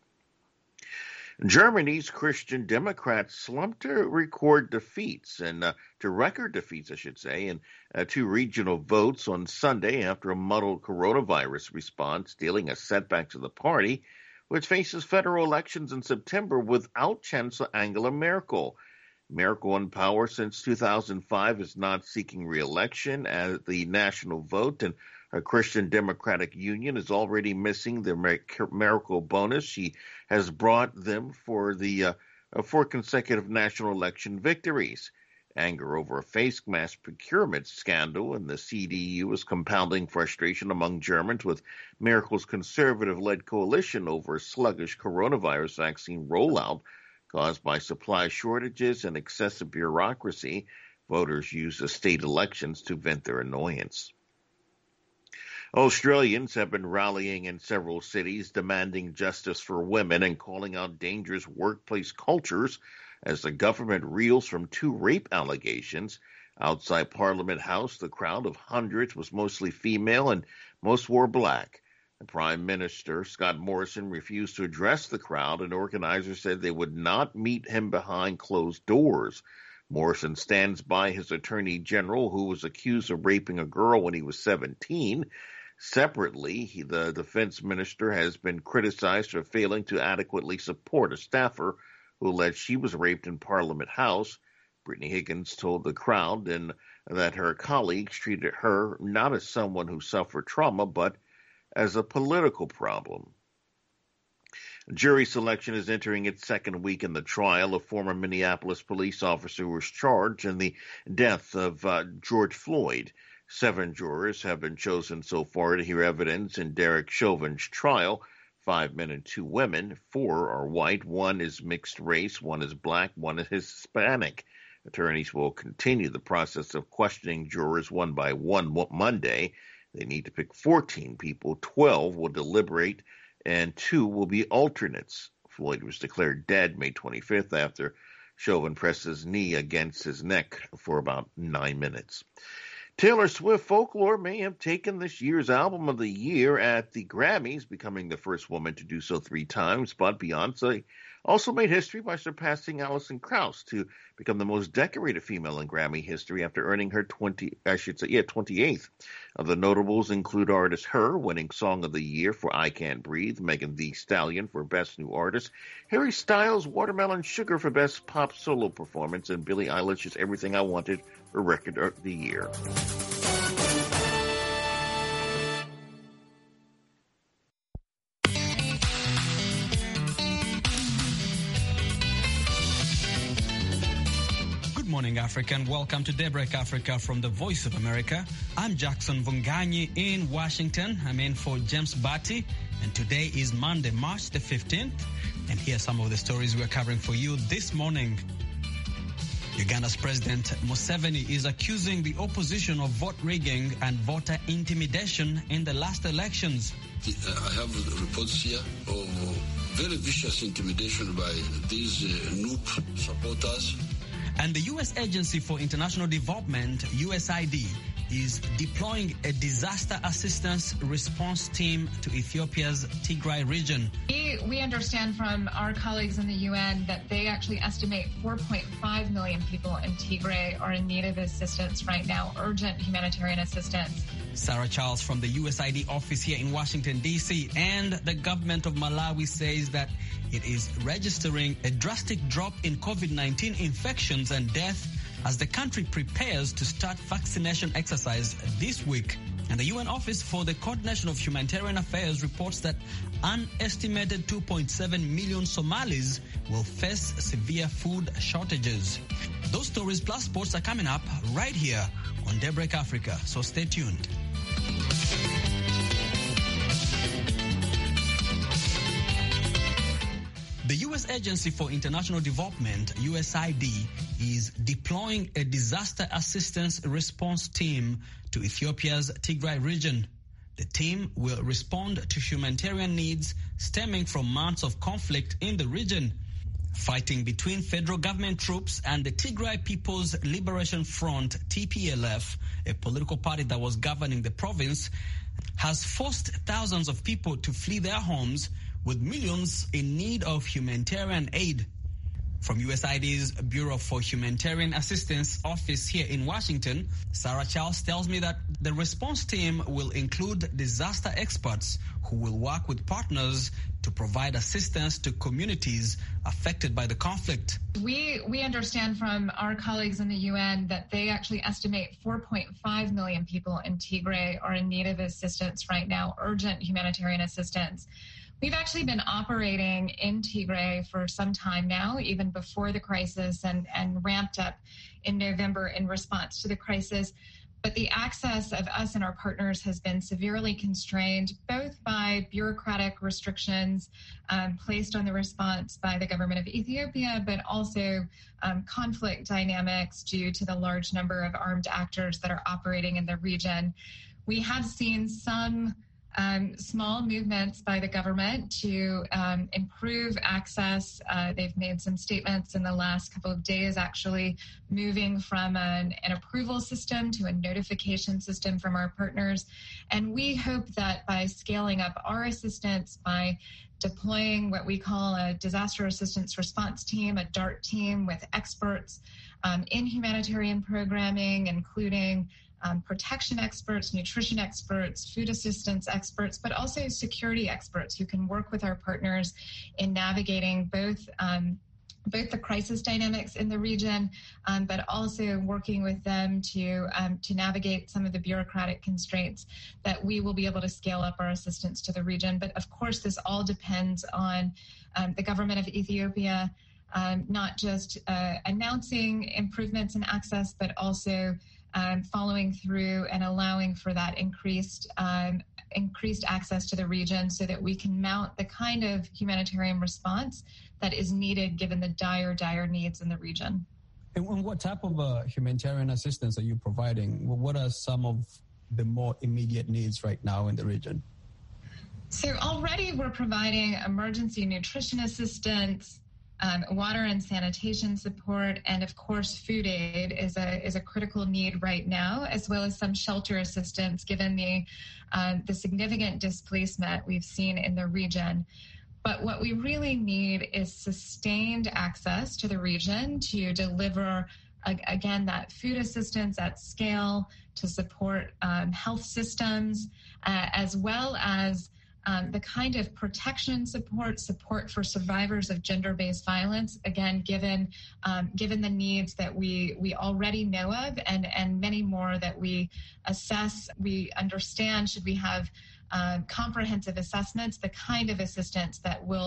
Germany's Christian Democrats slumped to record defeats and uh, to record defeats, I should say, in uh, two regional votes on Sunday after a muddled coronavirus response, dealing a setback to the party, which faces federal elections in September without Chancellor Angela Merkel. Merkel in power since 2005 is not seeking re-election at the national vote, and a Christian Democratic Union is already missing the Merkel bonus. She has brought them for the uh, four consecutive national election victories. Anger over a face mask procurement scandal in the CDU is compounding frustration among Germans with Merkel's conservative led coalition over a sluggish coronavirus vaccine rollout caused by supply shortages and excessive bureaucracy. Voters use the state elections to vent their annoyance. Australians have been rallying in several cities demanding justice for women and calling out dangerous workplace cultures as the government reels from two rape allegations. Outside Parliament House, the crowd of hundreds was mostly female and most wore black. The Prime Minister, Scott Morrison, refused to address the crowd, and organizers said they would not meet him behind closed doors. Morrison stands by his Attorney General, who was accused of raping a girl when he was 17. Separately, he, the defense minister has been criticized for failing to adequately support a staffer who alleged she was raped in Parliament House. Brittany Higgins told the crowd and that her colleagues treated her not as someone who suffered trauma, but as a political problem. Jury selection is entering its second week in the trial of former Minneapolis police officer who was charged in the death of uh, George Floyd. Seven jurors have been chosen so far to hear evidence in Derek Chauvin's trial. Five men and two women. Four are white. One is mixed race. One is black. One is Hispanic. Attorneys will continue the process of questioning jurors one by one Monday. They need to pick 14 people. 12 will deliberate, and two will be alternates. Floyd was declared dead May 25th after Chauvin pressed his knee against his neck for about nine minutes. Taylor Swift Folklore may have taken this year's Album of the Year at the Grammys, becoming the first woman to do so three times, but Beyonce also made history by surpassing Alison Krauss to become the most decorated female in Grammy history after earning her 20, I should say, yeah, 28th. Other notables include artist Her, winning Song of the Year for I Can't Breathe, Megan Thee Stallion for Best New Artist, Harry Styles, Watermelon Sugar for Best Pop Solo Performance, and Billie Eilish's Everything I Wanted for Record of the Year. morning, Africa, and welcome to Daybreak Africa from the Voice of America. I'm Jackson Vunganyi in Washington. I'm in for James Batty, and today is Monday, March the 15th. And here are some of the stories we're covering for you this morning. Uganda's President Museveni is accusing the opposition of vote rigging and voter intimidation in the last elections. I have reports here of very vicious intimidation by these uh, NUP supporters. And the U.S. Agency for International Development, USID, is deploying a disaster assistance response team to Ethiopia's Tigray region. We, we understand from our colleagues in the UN that they actually estimate 4.5 million people in Tigray are in need of assistance right now, urgent humanitarian assistance. Sarah Charles from the USID office here in Washington, D.C. And the government of Malawi says that it is registering a drastic drop in COVID 19 infections and death as the country prepares to start vaccination exercise this week. And the UN Office for the Coordination of Humanitarian Affairs reports that an estimated 2.7 million Somalis will face severe food shortages. Those stories plus sports are coming up right here on Daybreak Africa, so stay tuned. The U.S. Agency for International Development, USID, is deploying a disaster assistance response team to Ethiopia's Tigray region. The team will respond to humanitarian needs stemming from months of conflict in the region. Fighting between federal government troops and the Tigray People's Liberation Front, TPLF, a political party that was governing the province, has forced thousands of people to flee their homes with millions in need of humanitarian aid. From USAID's Bureau for Humanitarian Assistance office here in Washington, Sarah Charles tells me that the response team will include disaster experts who will work with partners to provide assistance to communities affected by the conflict. We we understand from our colleagues in the UN that they actually estimate 4.5 million people in Tigray are in need of assistance right now, urgent humanitarian assistance. We've actually been operating in Tigray for some time now, even before the crisis, and, and ramped up in November in response to the crisis. But the access of us and our partners has been severely constrained, both by bureaucratic restrictions um, placed on the response by the government of Ethiopia, but also um, conflict dynamics due to the large number of armed actors that are operating in the region. We have seen some um, small movements by the government to um, improve access. Uh, they've made some statements in the last couple of days, actually moving from an, an, approval system to a notification system from our partners. And we hope that by scaling up our assistance, by deploying what we call a disaster assistance response team, a DART team with experts um, in humanitarian programming, including um, protection experts, nutrition experts, food assistance experts, but also security experts who can work with our partners in navigating both. Um, both the crisis dynamics in the region, um, but also working with them to um, to navigate some of the bureaucratic constraints that we will be able to scale up our assistance to the region. But of course, this all depends on um, the government of Ethiopia um, not just uh, announcing improvements in access, but also um, following through and allowing for that increased um, increased access to the region so that we can mount the kind of humanitarian response that is needed given the dire, dire needs in the region. And what type of uh, humanitarian assistance are you providing? What are some of the more immediate needs right now in the region? So already we're providing emergency nutrition assistance, um, water and sanitation support, and of course, food aid is a is a critical need right now, as well as some shelter assistance, given the um, the significant displacement we've seen in the region. But what we really need is sustained access to the region to deliver again that food assistance at scale to support um, health systems, uh, as well as um, the kind of protection support, support for survivors of gender-based violence. Again, given um, given the needs that we we already know of, and and many more that we assess, we understand. Should we have uh, comprehensive assessments, the kind of assistance that will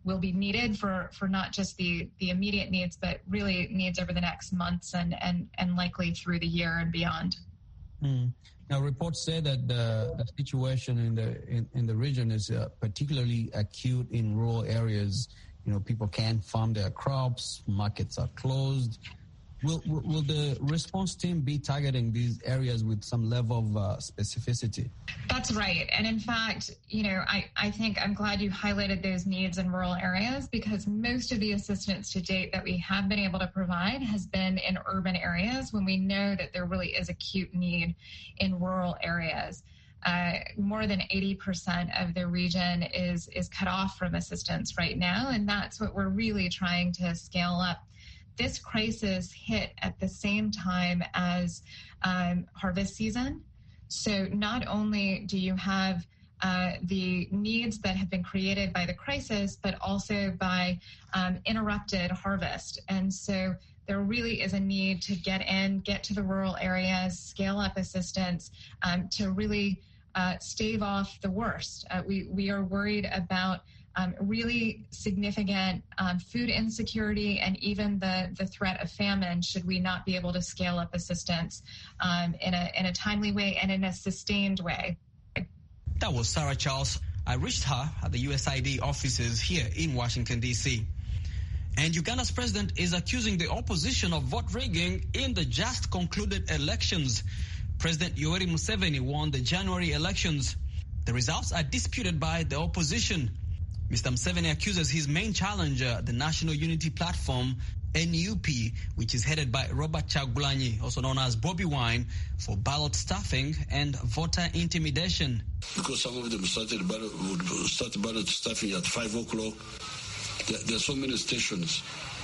will be needed for for not just the the immediate needs, but really needs over the next months and and and likely through the year and beyond. Mm. Now, reports say that the, the situation in the in, in the region is uh, particularly acute in rural areas. You know, people can't farm their crops, markets are closed. Will, will, will the response team be targeting these areas with some level of uh, specificity? That's right. And in fact, you know, I, I think I'm glad you highlighted those needs in rural areas because most of the assistance to date that we have been able to provide has been in urban areas when we know that there really is acute need in rural areas. Uh, more than 80% of the region is is cut off from assistance right now, and that's what we're really trying to scale up this crisis hit at the same time as um, harvest season. So not only do you have uh, the needs that have been created by the crisis, but also by um, interrupted harvest. And so there really is a need to get in, get to the rural areas, scale up assistance um, to really uh, stave off the worst. Uh, we, we are worried about um, really significant um, food insecurity and even the, the threat of famine should we not be able to scale up assistance um, in, a, in a timely way and in a sustained way. That was Sarah Charles. I reached her at the USAID offices here in Washington, D.C. And Uganda's president is accusing the opposition of vote rigging in the just concluded elections. President Yoweri Museveni won the January elections. The results are disputed by the opposition. Mr. Museveni accuses his main challenger, the National Unity Platform, NUP, which is headed by Robert Chagulanyi, also known as Bobby Wine, for ballot stuffing and voter intimidation. Because some of them started ballot, would start ballot stuffing at 5 o'clock. There, there, are so many stations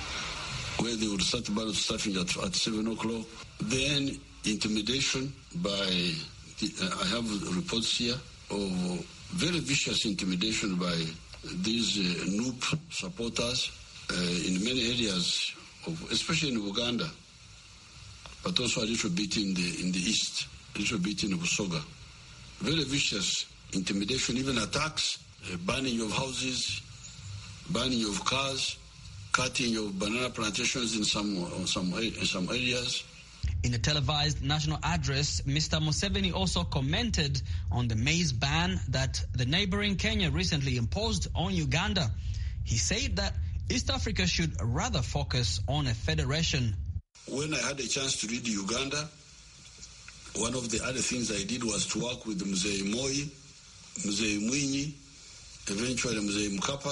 where they would start ballot stuffing at, at 7 o'clock. Then intimidation by, the, uh, I have reports here of very vicious intimidation by these uh, NUP supporters uh, in many areas, of, especially in Uganda, but also a little bit in the in the east, a little bit in Busoga. Very vicious intimidation, even attacks, uh, burning of houses, burning of cars, cutting of banana plantations in some some in some areas. In a televised national address, Mr. Museveni also commented on the maize ban that the neighboring Kenya recently imposed on Uganda. He said that East Africa should rather focus on a federation. When I had a chance to read Uganda, one of the other things I did was to work with Mzee Moi, Mzee Mwinyi, eventually Mzee Mkapa,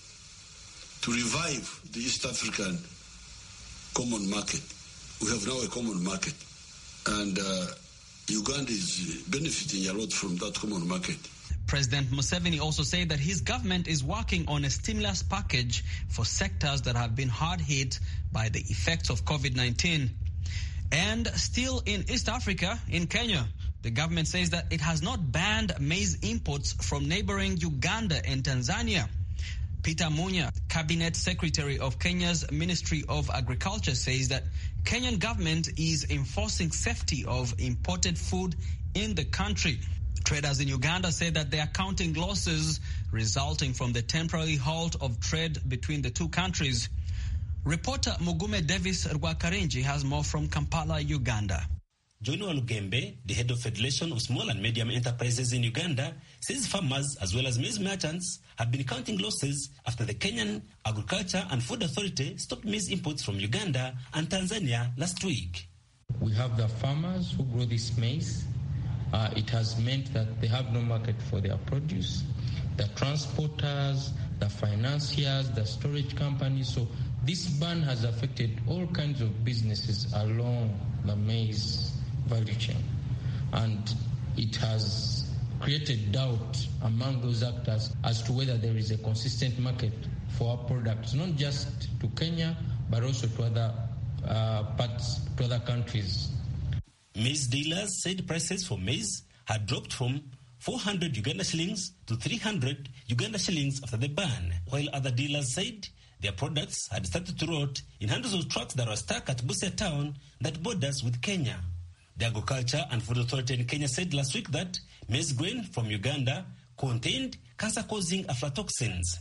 to revive the East African common market we have now a common market. And uh, Uganda is benefiting a lot from that common market. President Museveni also said that his government is working on a stimulus package for sectors that have been hard hit by the effects of COVID 19. And still in East Africa, in Kenya, the government says that it has not banned maize imports from neighboring Uganda and Tanzania. Peter Munya, Cabinet Secretary of Kenya's Ministry of Agriculture, says that Kenyan government is enforcing safety of imported food in the country. Traders in Uganda say that they are counting losses resulting from the temporary halt of trade between the two countries. Reporter Mugume Davis Rwakarinji has more from Kampala, Uganda. John Walugembe, the head of Federation of Small and Medium Enterprises in Uganda, says farmers as well as maize merchants have been counting losses after the Kenyan Agriculture and Food Authority stopped maize imports from Uganda and Tanzania last week. We have the farmers who grow this maize. Uh, it has meant that they have no market for their produce. The transporters, the financiers, the storage companies. So this ban has affected all kinds of businesses along the maize value chain. And it has created doubt among those actors as to whether there is a consistent market for our products, not just to Kenya, but also to other uh, parts, to other countries. Maize dealers said prices for maize had dropped from 400 Uganda shillings to 300 Uganda shillings after the ban, while other dealers said their products had started to rot in hundreds of trucks that were stuck at Busia town that borders with Kenya. The Agriculture and Food Authority in Kenya said last week that maize grain from Uganda contained cancer-causing aflatoxins.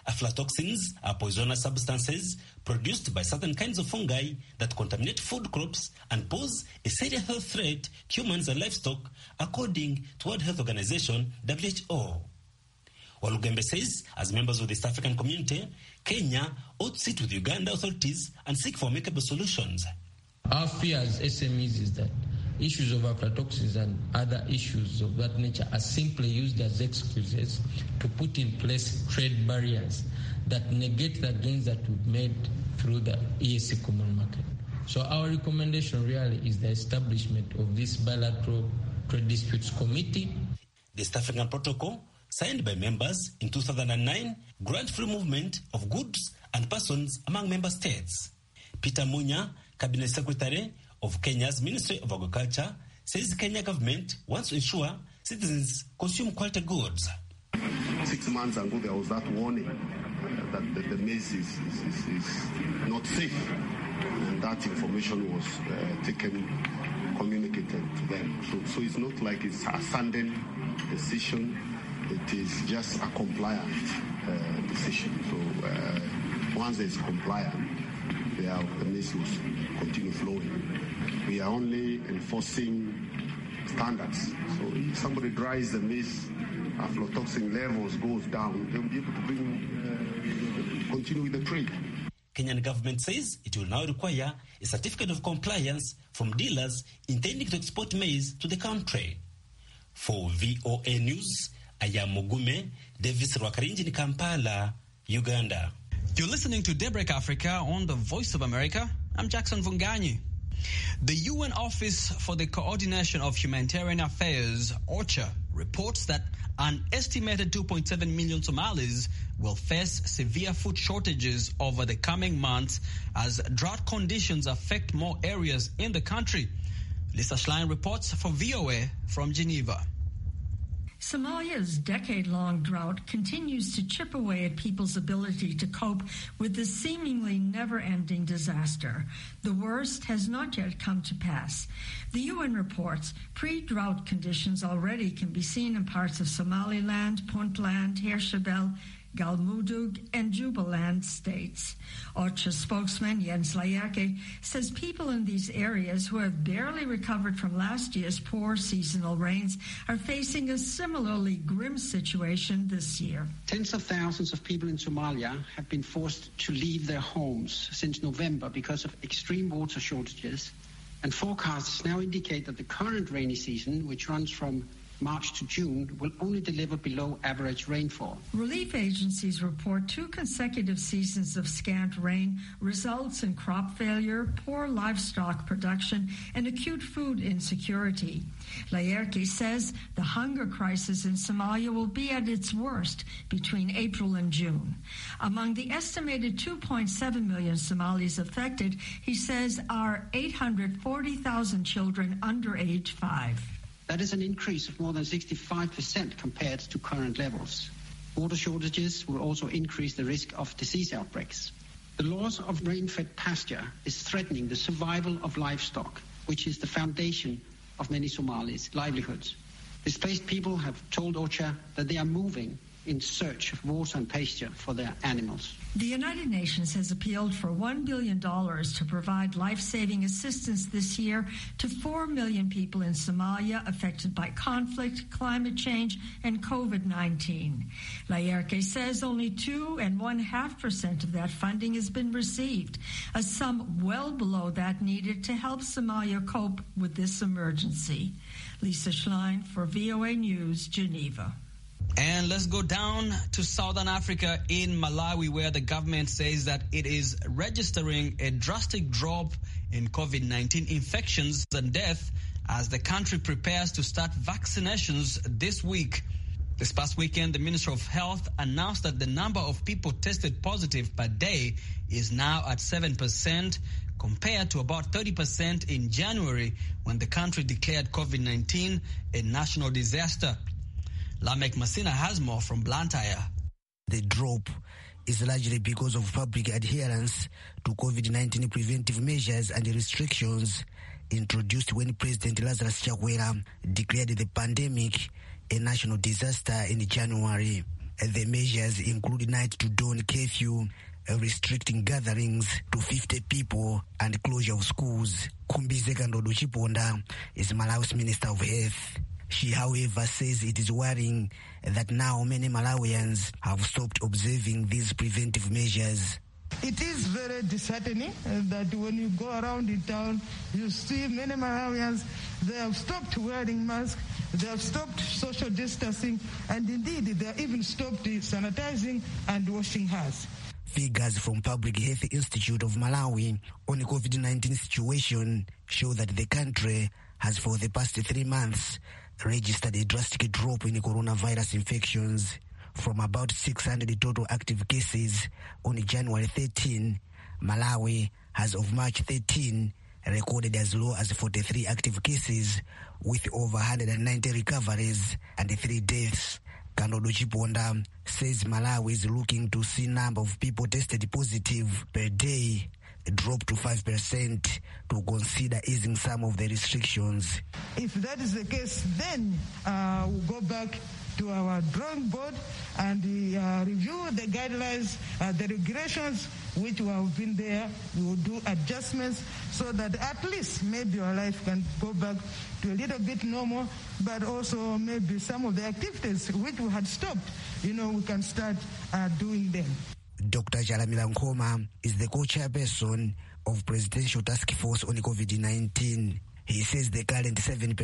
Aflatoxins are poisonous substances produced by certain kinds of fungi that contaminate food crops and pose a serious health threat to humans and livestock, according to World Health Organization (WHO). Walugembe says, as members of the East African community, Kenya ought to sit with Uganda authorities and seek for amicable solutions. Our fear as SMEs is that issues of aflatoxins and other issues of that nature are simply used as excuses to put in place trade barriers that negate the gains that we've made through the EAC common market. So our recommendation really is the establishment of this bilateral trade disputes committee. The East African Protocol, signed by members in 2009, grant free movement of goods and persons among member states. Peter Munya, Cabinet Secretary of Kenya's Ministry of Agriculture, says the Kenya government wants to ensure citizens consume quality goods. Six months ago, there was that warning that the, the maize is, is, is, is, not safe, and that information was uh, taken, communicated to them. So, so it's not like it's a sudden decision; it is just a compliant uh, decision. So uh, once it's compliant, the maize will continue flowing. We are only enforcing standards. So if somebody dries the maize, aflatoxin levels goes down, they'll be able to bring, uh, continue with the trade. Kenyan government says it will now require a certificate of compliance from dealers intending to export maize to the country. For VOA News, I am Mugume Davis Rwakarinji in Kampala, Uganda. You're listening to Daybreak Africa on the Voice of America. I'm Jackson Vunganyi. The UN Office for the Coordination of Humanitarian Affairs, OCHA, reports that an estimated 2.7 million Somalis will face severe food shortages over the coming months as drought conditions affect more areas in the country. Lisa Schlein reports for VOA from Geneva. Somalia's decade long drought continues to chip away at people's ability to cope with this seemingly never ending disaster. The worst has not yet come to pass. The UN reports pre drought conditions already can be seen in parts of Somaliland, Puntland, Hirshabelle, Galmudug, and Jubaland states. OCHA spokesman Jens Layake says people in these areas who have barely recovered from last year's poor seasonal rains are facing a similarly grim situation this year. Tens of thousands of people in Somalia have been forced to leave their homes since November because of extreme water shortages, and forecasts now indicate that the current rainy season, which runs from March to June will only deliver below average rainfall. Relief agencies report two consecutive seasons of scant rain results in crop failure, poor livestock production, and acute food insecurity. Layerke says the hunger crisis in Somalia will be at its worst between April and June. Among the estimated 2.7 million Somalis affected, he says are 840,000 children under age 5. That is an increase of more than 65% compared to current levels. Water shortages will also increase the risk of disease outbreaks. The loss of rain-fed pasture is threatening the survival of livestock, which is the foundation of many Somalis' livelihoods. Displaced people have told OCHA that they are moving in search of water and pasture for their animals. The United Nations has appealed for $1 billion to provide life saving assistance this year to 4 million people in Somalia affected by conflict, climate change, and COVID 19. Layerke says only 2 and 1.5 percent of that funding has been received, a sum well below that needed to help Somalia cope with this emergency. Lisa Schlein for VOA News, Geneva. And let's go down to Southern Africa in Malawi, where the government says that it is registering a drastic drop in COVID 19 infections and death as the country prepares to start vaccinations this week. This past weekend, the Minister of Health announced that the number of people tested positive per day is now at 7%, compared to about 30% in January when the country declared COVID 19 a national disaster. Lamek Masina has more from Blantyre. The drop is largely because of public adherence to COVID-19 preventive measures and restrictions introduced when President Lazarus Chakwera declared the pandemic a national disaster in January. The measures include night to dawn curfew, restricting gatherings to 50 people, and closure of schools. Kumbizeka Ndodo Chiponda is Malawi's Minister of Health. She, however, says it is worrying that now many Malawians have stopped observing these preventive measures. It is very disheartening uh, that when you go around in town, you see many Malawians, they have stopped wearing masks, they have stopped social distancing, and indeed they have even stopped sanitizing and washing hands. Figures from Public Health Institute of Malawi on the COVID-19 situation show that the country has for the past three months registered a drastic drop in coronavirus infections from about 600 total active cases on January 13. Malawi has of March 13 recorded as low as 43 active cases with over 190 recoveries and three deaths. Kandodo Chiponda says Malawi is looking to see number of people tested positive per day drop to 5% to consider easing some of the restrictions. If that is the case, then uh, we'll go back to our drawing board and uh, review the guidelines, uh, the regulations which have been there. We will do adjustments so that at least maybe our life can go back to a little bit normal, but also maybe some of the activities which we had stopped, you know, we can start uh, doing them. Dr. Jalamila Nkoma is the co-chairperson of Presidential Task Force on COVID-19. He says the current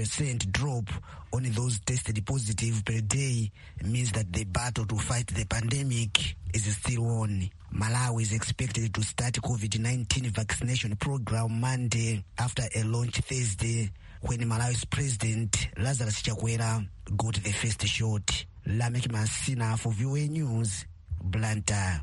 7% drop on those tested positive per day means that the battle to fight the pandemic is still on. Malawi is expected to start COVID-19 vaccination program Monday after a launch Thursday when Malawi's president Lazarus Chakwera got the first shot. Lamek Masina for VOA News, Blantyre.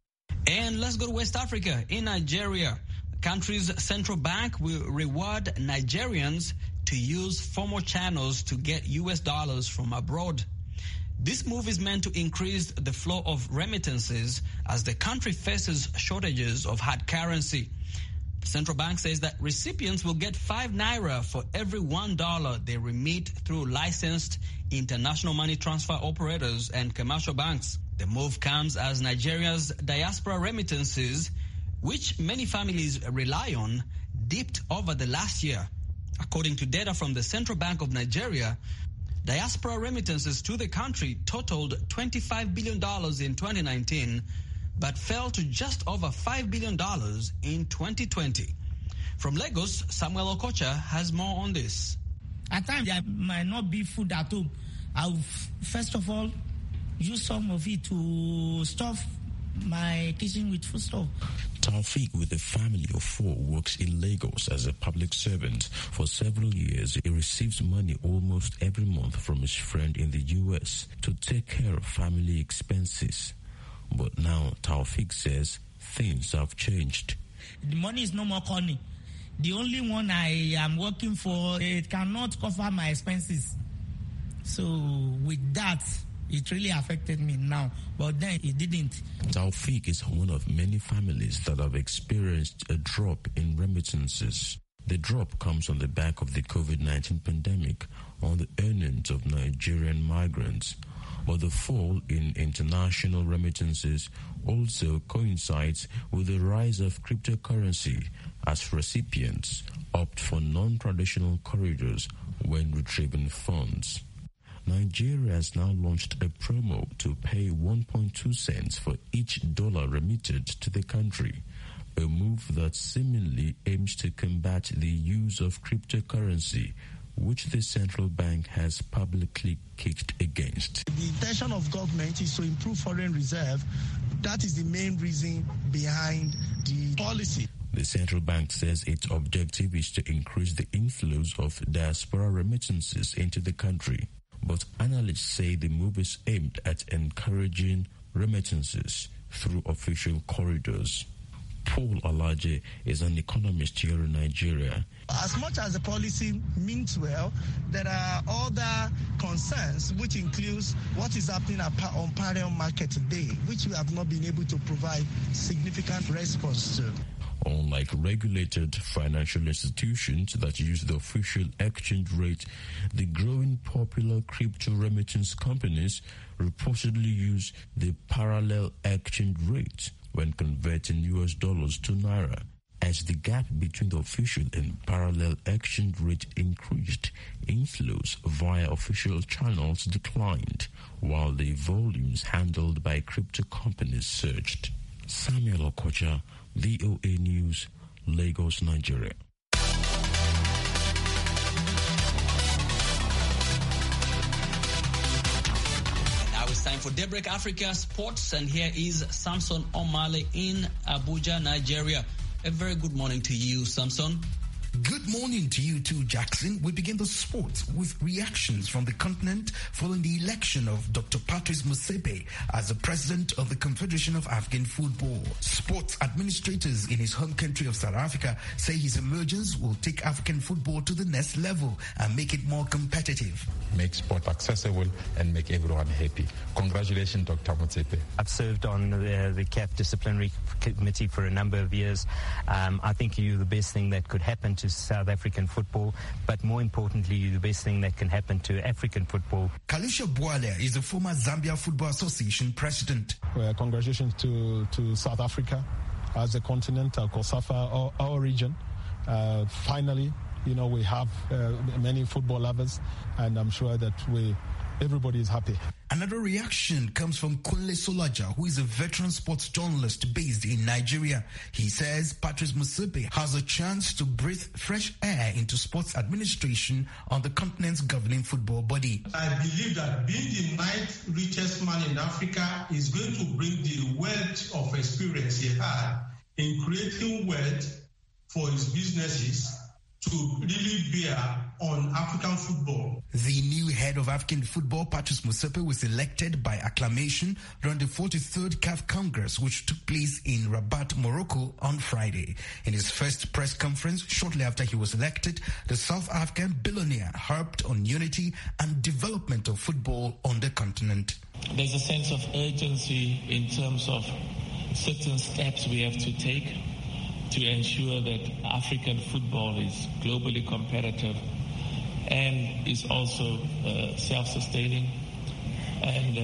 And let's go to West Africa. In Nigeria, the country's central bank will reward Nigerians to use formal channels to get US dollars from abroad. This move is meant to increase the flow of remittances as the country faces shortages of hard currency. The central bank says that recipients will get five naira for every one dollar they remit through licensed international money transfer operators and commercial banks. The move comes as Nigeria's diaspora remittances, which many families rely on, dipped over the last year. According to data from the Central Bank of Nigeria, diaspora remittances to the country totaled $25 billion in 2019, but fell to just over $5 billion in 2020. From Lagos, Samuel Okocha has more on this. At times, there might not be food at home. I'll first of all use some of it to stuff my kitchen with food stuff. Taufik, with a family of four, works in Lagos as a public servant. For several years, he receives money almost every month from his friend in the U.S. to take care of family expenses. But now, Taufik says things have changed. The money is no more coming. The only one I am working for, it cannot cover my expenses. So with that, it really affected me now, but then it didn't. Taufik is one of many families that have experienced a drop in remittances. The drop comes on the back of the COVID 19 pandemic on the earnings of Nigerian migrants. But the fall in international remittances also coincides with the rise of cryptocurrency as recipients opt for non traditional corridors when retrieving funds. Nigeria has now launched a promo to pay 1.2 cents for each dollar remitted to the country, a move that seemingly aims to combat the use of cryptocurrency, which the central bank has publicly kicked against. The intention of government is to improve foreign reserve. That is the main reason behind the policy. The central bank says its objective is to increase the inflows of diaspora remittances into the country. But analysts say the move is aimed at encouraging remittances through official corridors. Paul Alaje is an economist here in Nigeria. As much as the policy means well, there are other concerns, which includes what is happening on parallel market today, which we have not been able to provide significant response to. Unlike regulated financial institutions that use the official exchange rate, the growing popular crypto remittance companies reportedly use the parallel exchange rate when converting US dollars to naira. As the gap between the official and parallel exchange rate increased, inflows via official channels declined, while the volumes handled by crypto companies surged. Samuel Okocha, VOA News, Lagos, Nigeria. Now it's time for Daybreak Africa Sports, and here is Samson Omale in Abuja, Nigeria. A very good morning to you, Samson. Good morning to you too, Jackson. We begin the sport with reactions from the continent following the election of Dr. Patrice Musepe as the president of the Confederation of African Football. Sports administrators in his home country of South Africa say his emergence will take African football to the next level and make it more competitive. Make sport accessible and make everyone happy. Congratulations, Dr. Musepe. I've served on the, the CAF disciplinary committee for a number of years. Um, I think you're the best thing that could happen to South African football, but more importantly, you're the best thing that can happen to African football. Kalisha Bwale is the former Zambia Football Association president. Well, congratulations to, to South Africa as a continent, uh, COSAFA, our, our region. Uh, finally, you know, we have uh, many football lovers, and I'm sure that we everybody is happy. Another reaction comes from Kunle Solaja, who is a veteran sports journalist based in Nigeria. He says Patrice Musepe has a chance to breathe fresh air into sports administration on the continent's governing football body. I believe that being the ninth richest man in Africa is going to bring the wealth of experience he had in creating wealth for his businesses to really bear on African football. The new head of African football, Patrice Musepe, was elected by acclamation during the 43rd CAF Congress, which took place in Rabat, Morocco on Friday. In his first press conference, shortly after he was elected, the South African billionaire harped on unity and development of football on the continent. There's a sense of urgency in terms of certain steps we have to take to ensure that African football is globally competitive and is also uh, self-sustaining. And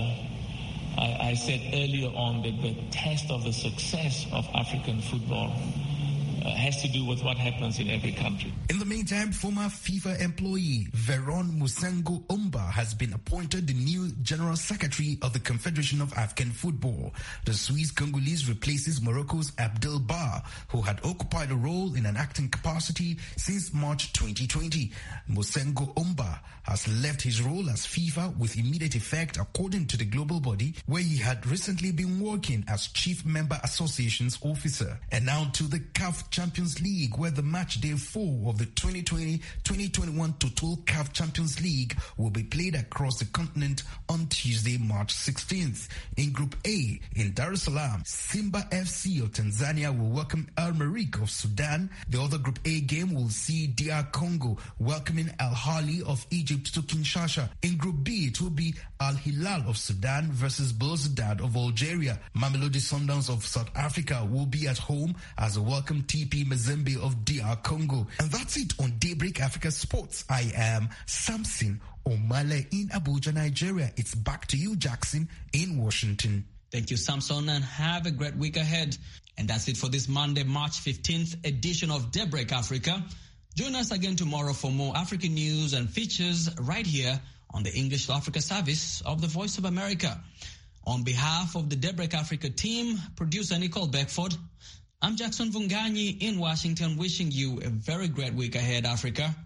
uh, I, I, said earlier on that the test of the success of African football uh, has to do with what happens in every country. In the meantime, former FIFA employee Veron Musengo Umba has been appointed the new General Secretary of the Confederation of African Football. The Swiss Congolese replaces Morocco's Abdel Bar, who had occupied a role in an acting capacity since March 2020. Musengo Umba has left his role as FIFA with immediate effect according to the global body, where he had recently been working as Chief Member Associations Officer. And now to the CAF Champions League, where the match day four of the 2020-2021 Total CAF Champions League will be played across the continent on Tuesday, March 16th. In Group A, in Dar es Salaam, Simba FC of Tanzania will welcome Al Marik of Sudan. The other Group A game will see DR Congo welcoming Al Hali of Egypt to Kinshasa. In Group B, it will be Al Hilal of Sudan versus Belouizdad of Algeria. Mamelodi Sundowns of South Africa will be at home as a welcome TP Mazembe of DR Congo. And that's it on Daybreak Africa Sports. I am Samson Omale in Abuja, Nigeria. It's back to you, Jackson, in Washington. Thank you, Samson, and have a great week ahead. And that's it for this Monday, March 15th edition of Daybreak Africa. Join us again tomorrow for more African news and features right here on the English to Africa service of the Voice of America. On behalf of the Daybreak Africa team, producer Nicole Beckford, I'm Jackson Vunganyi in Washington, wishing you a very great week ahead, Africa.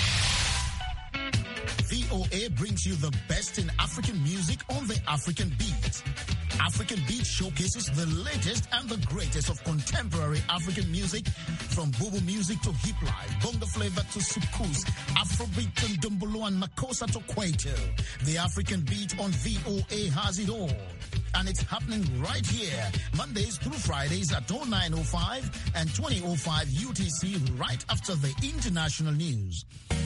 VOA brings you the best in African music on the African beat. African Beat showcases the latest and the greatest of contemporary African music from Bubu music to hip life, bongo flavor to sukus, Afrobeat and dumbolo and makosa to kwaito. The African Beat on VOA has it all. And it's happening right here, Mondays through Fridays at 0905 and 2005 UTC right after the international news.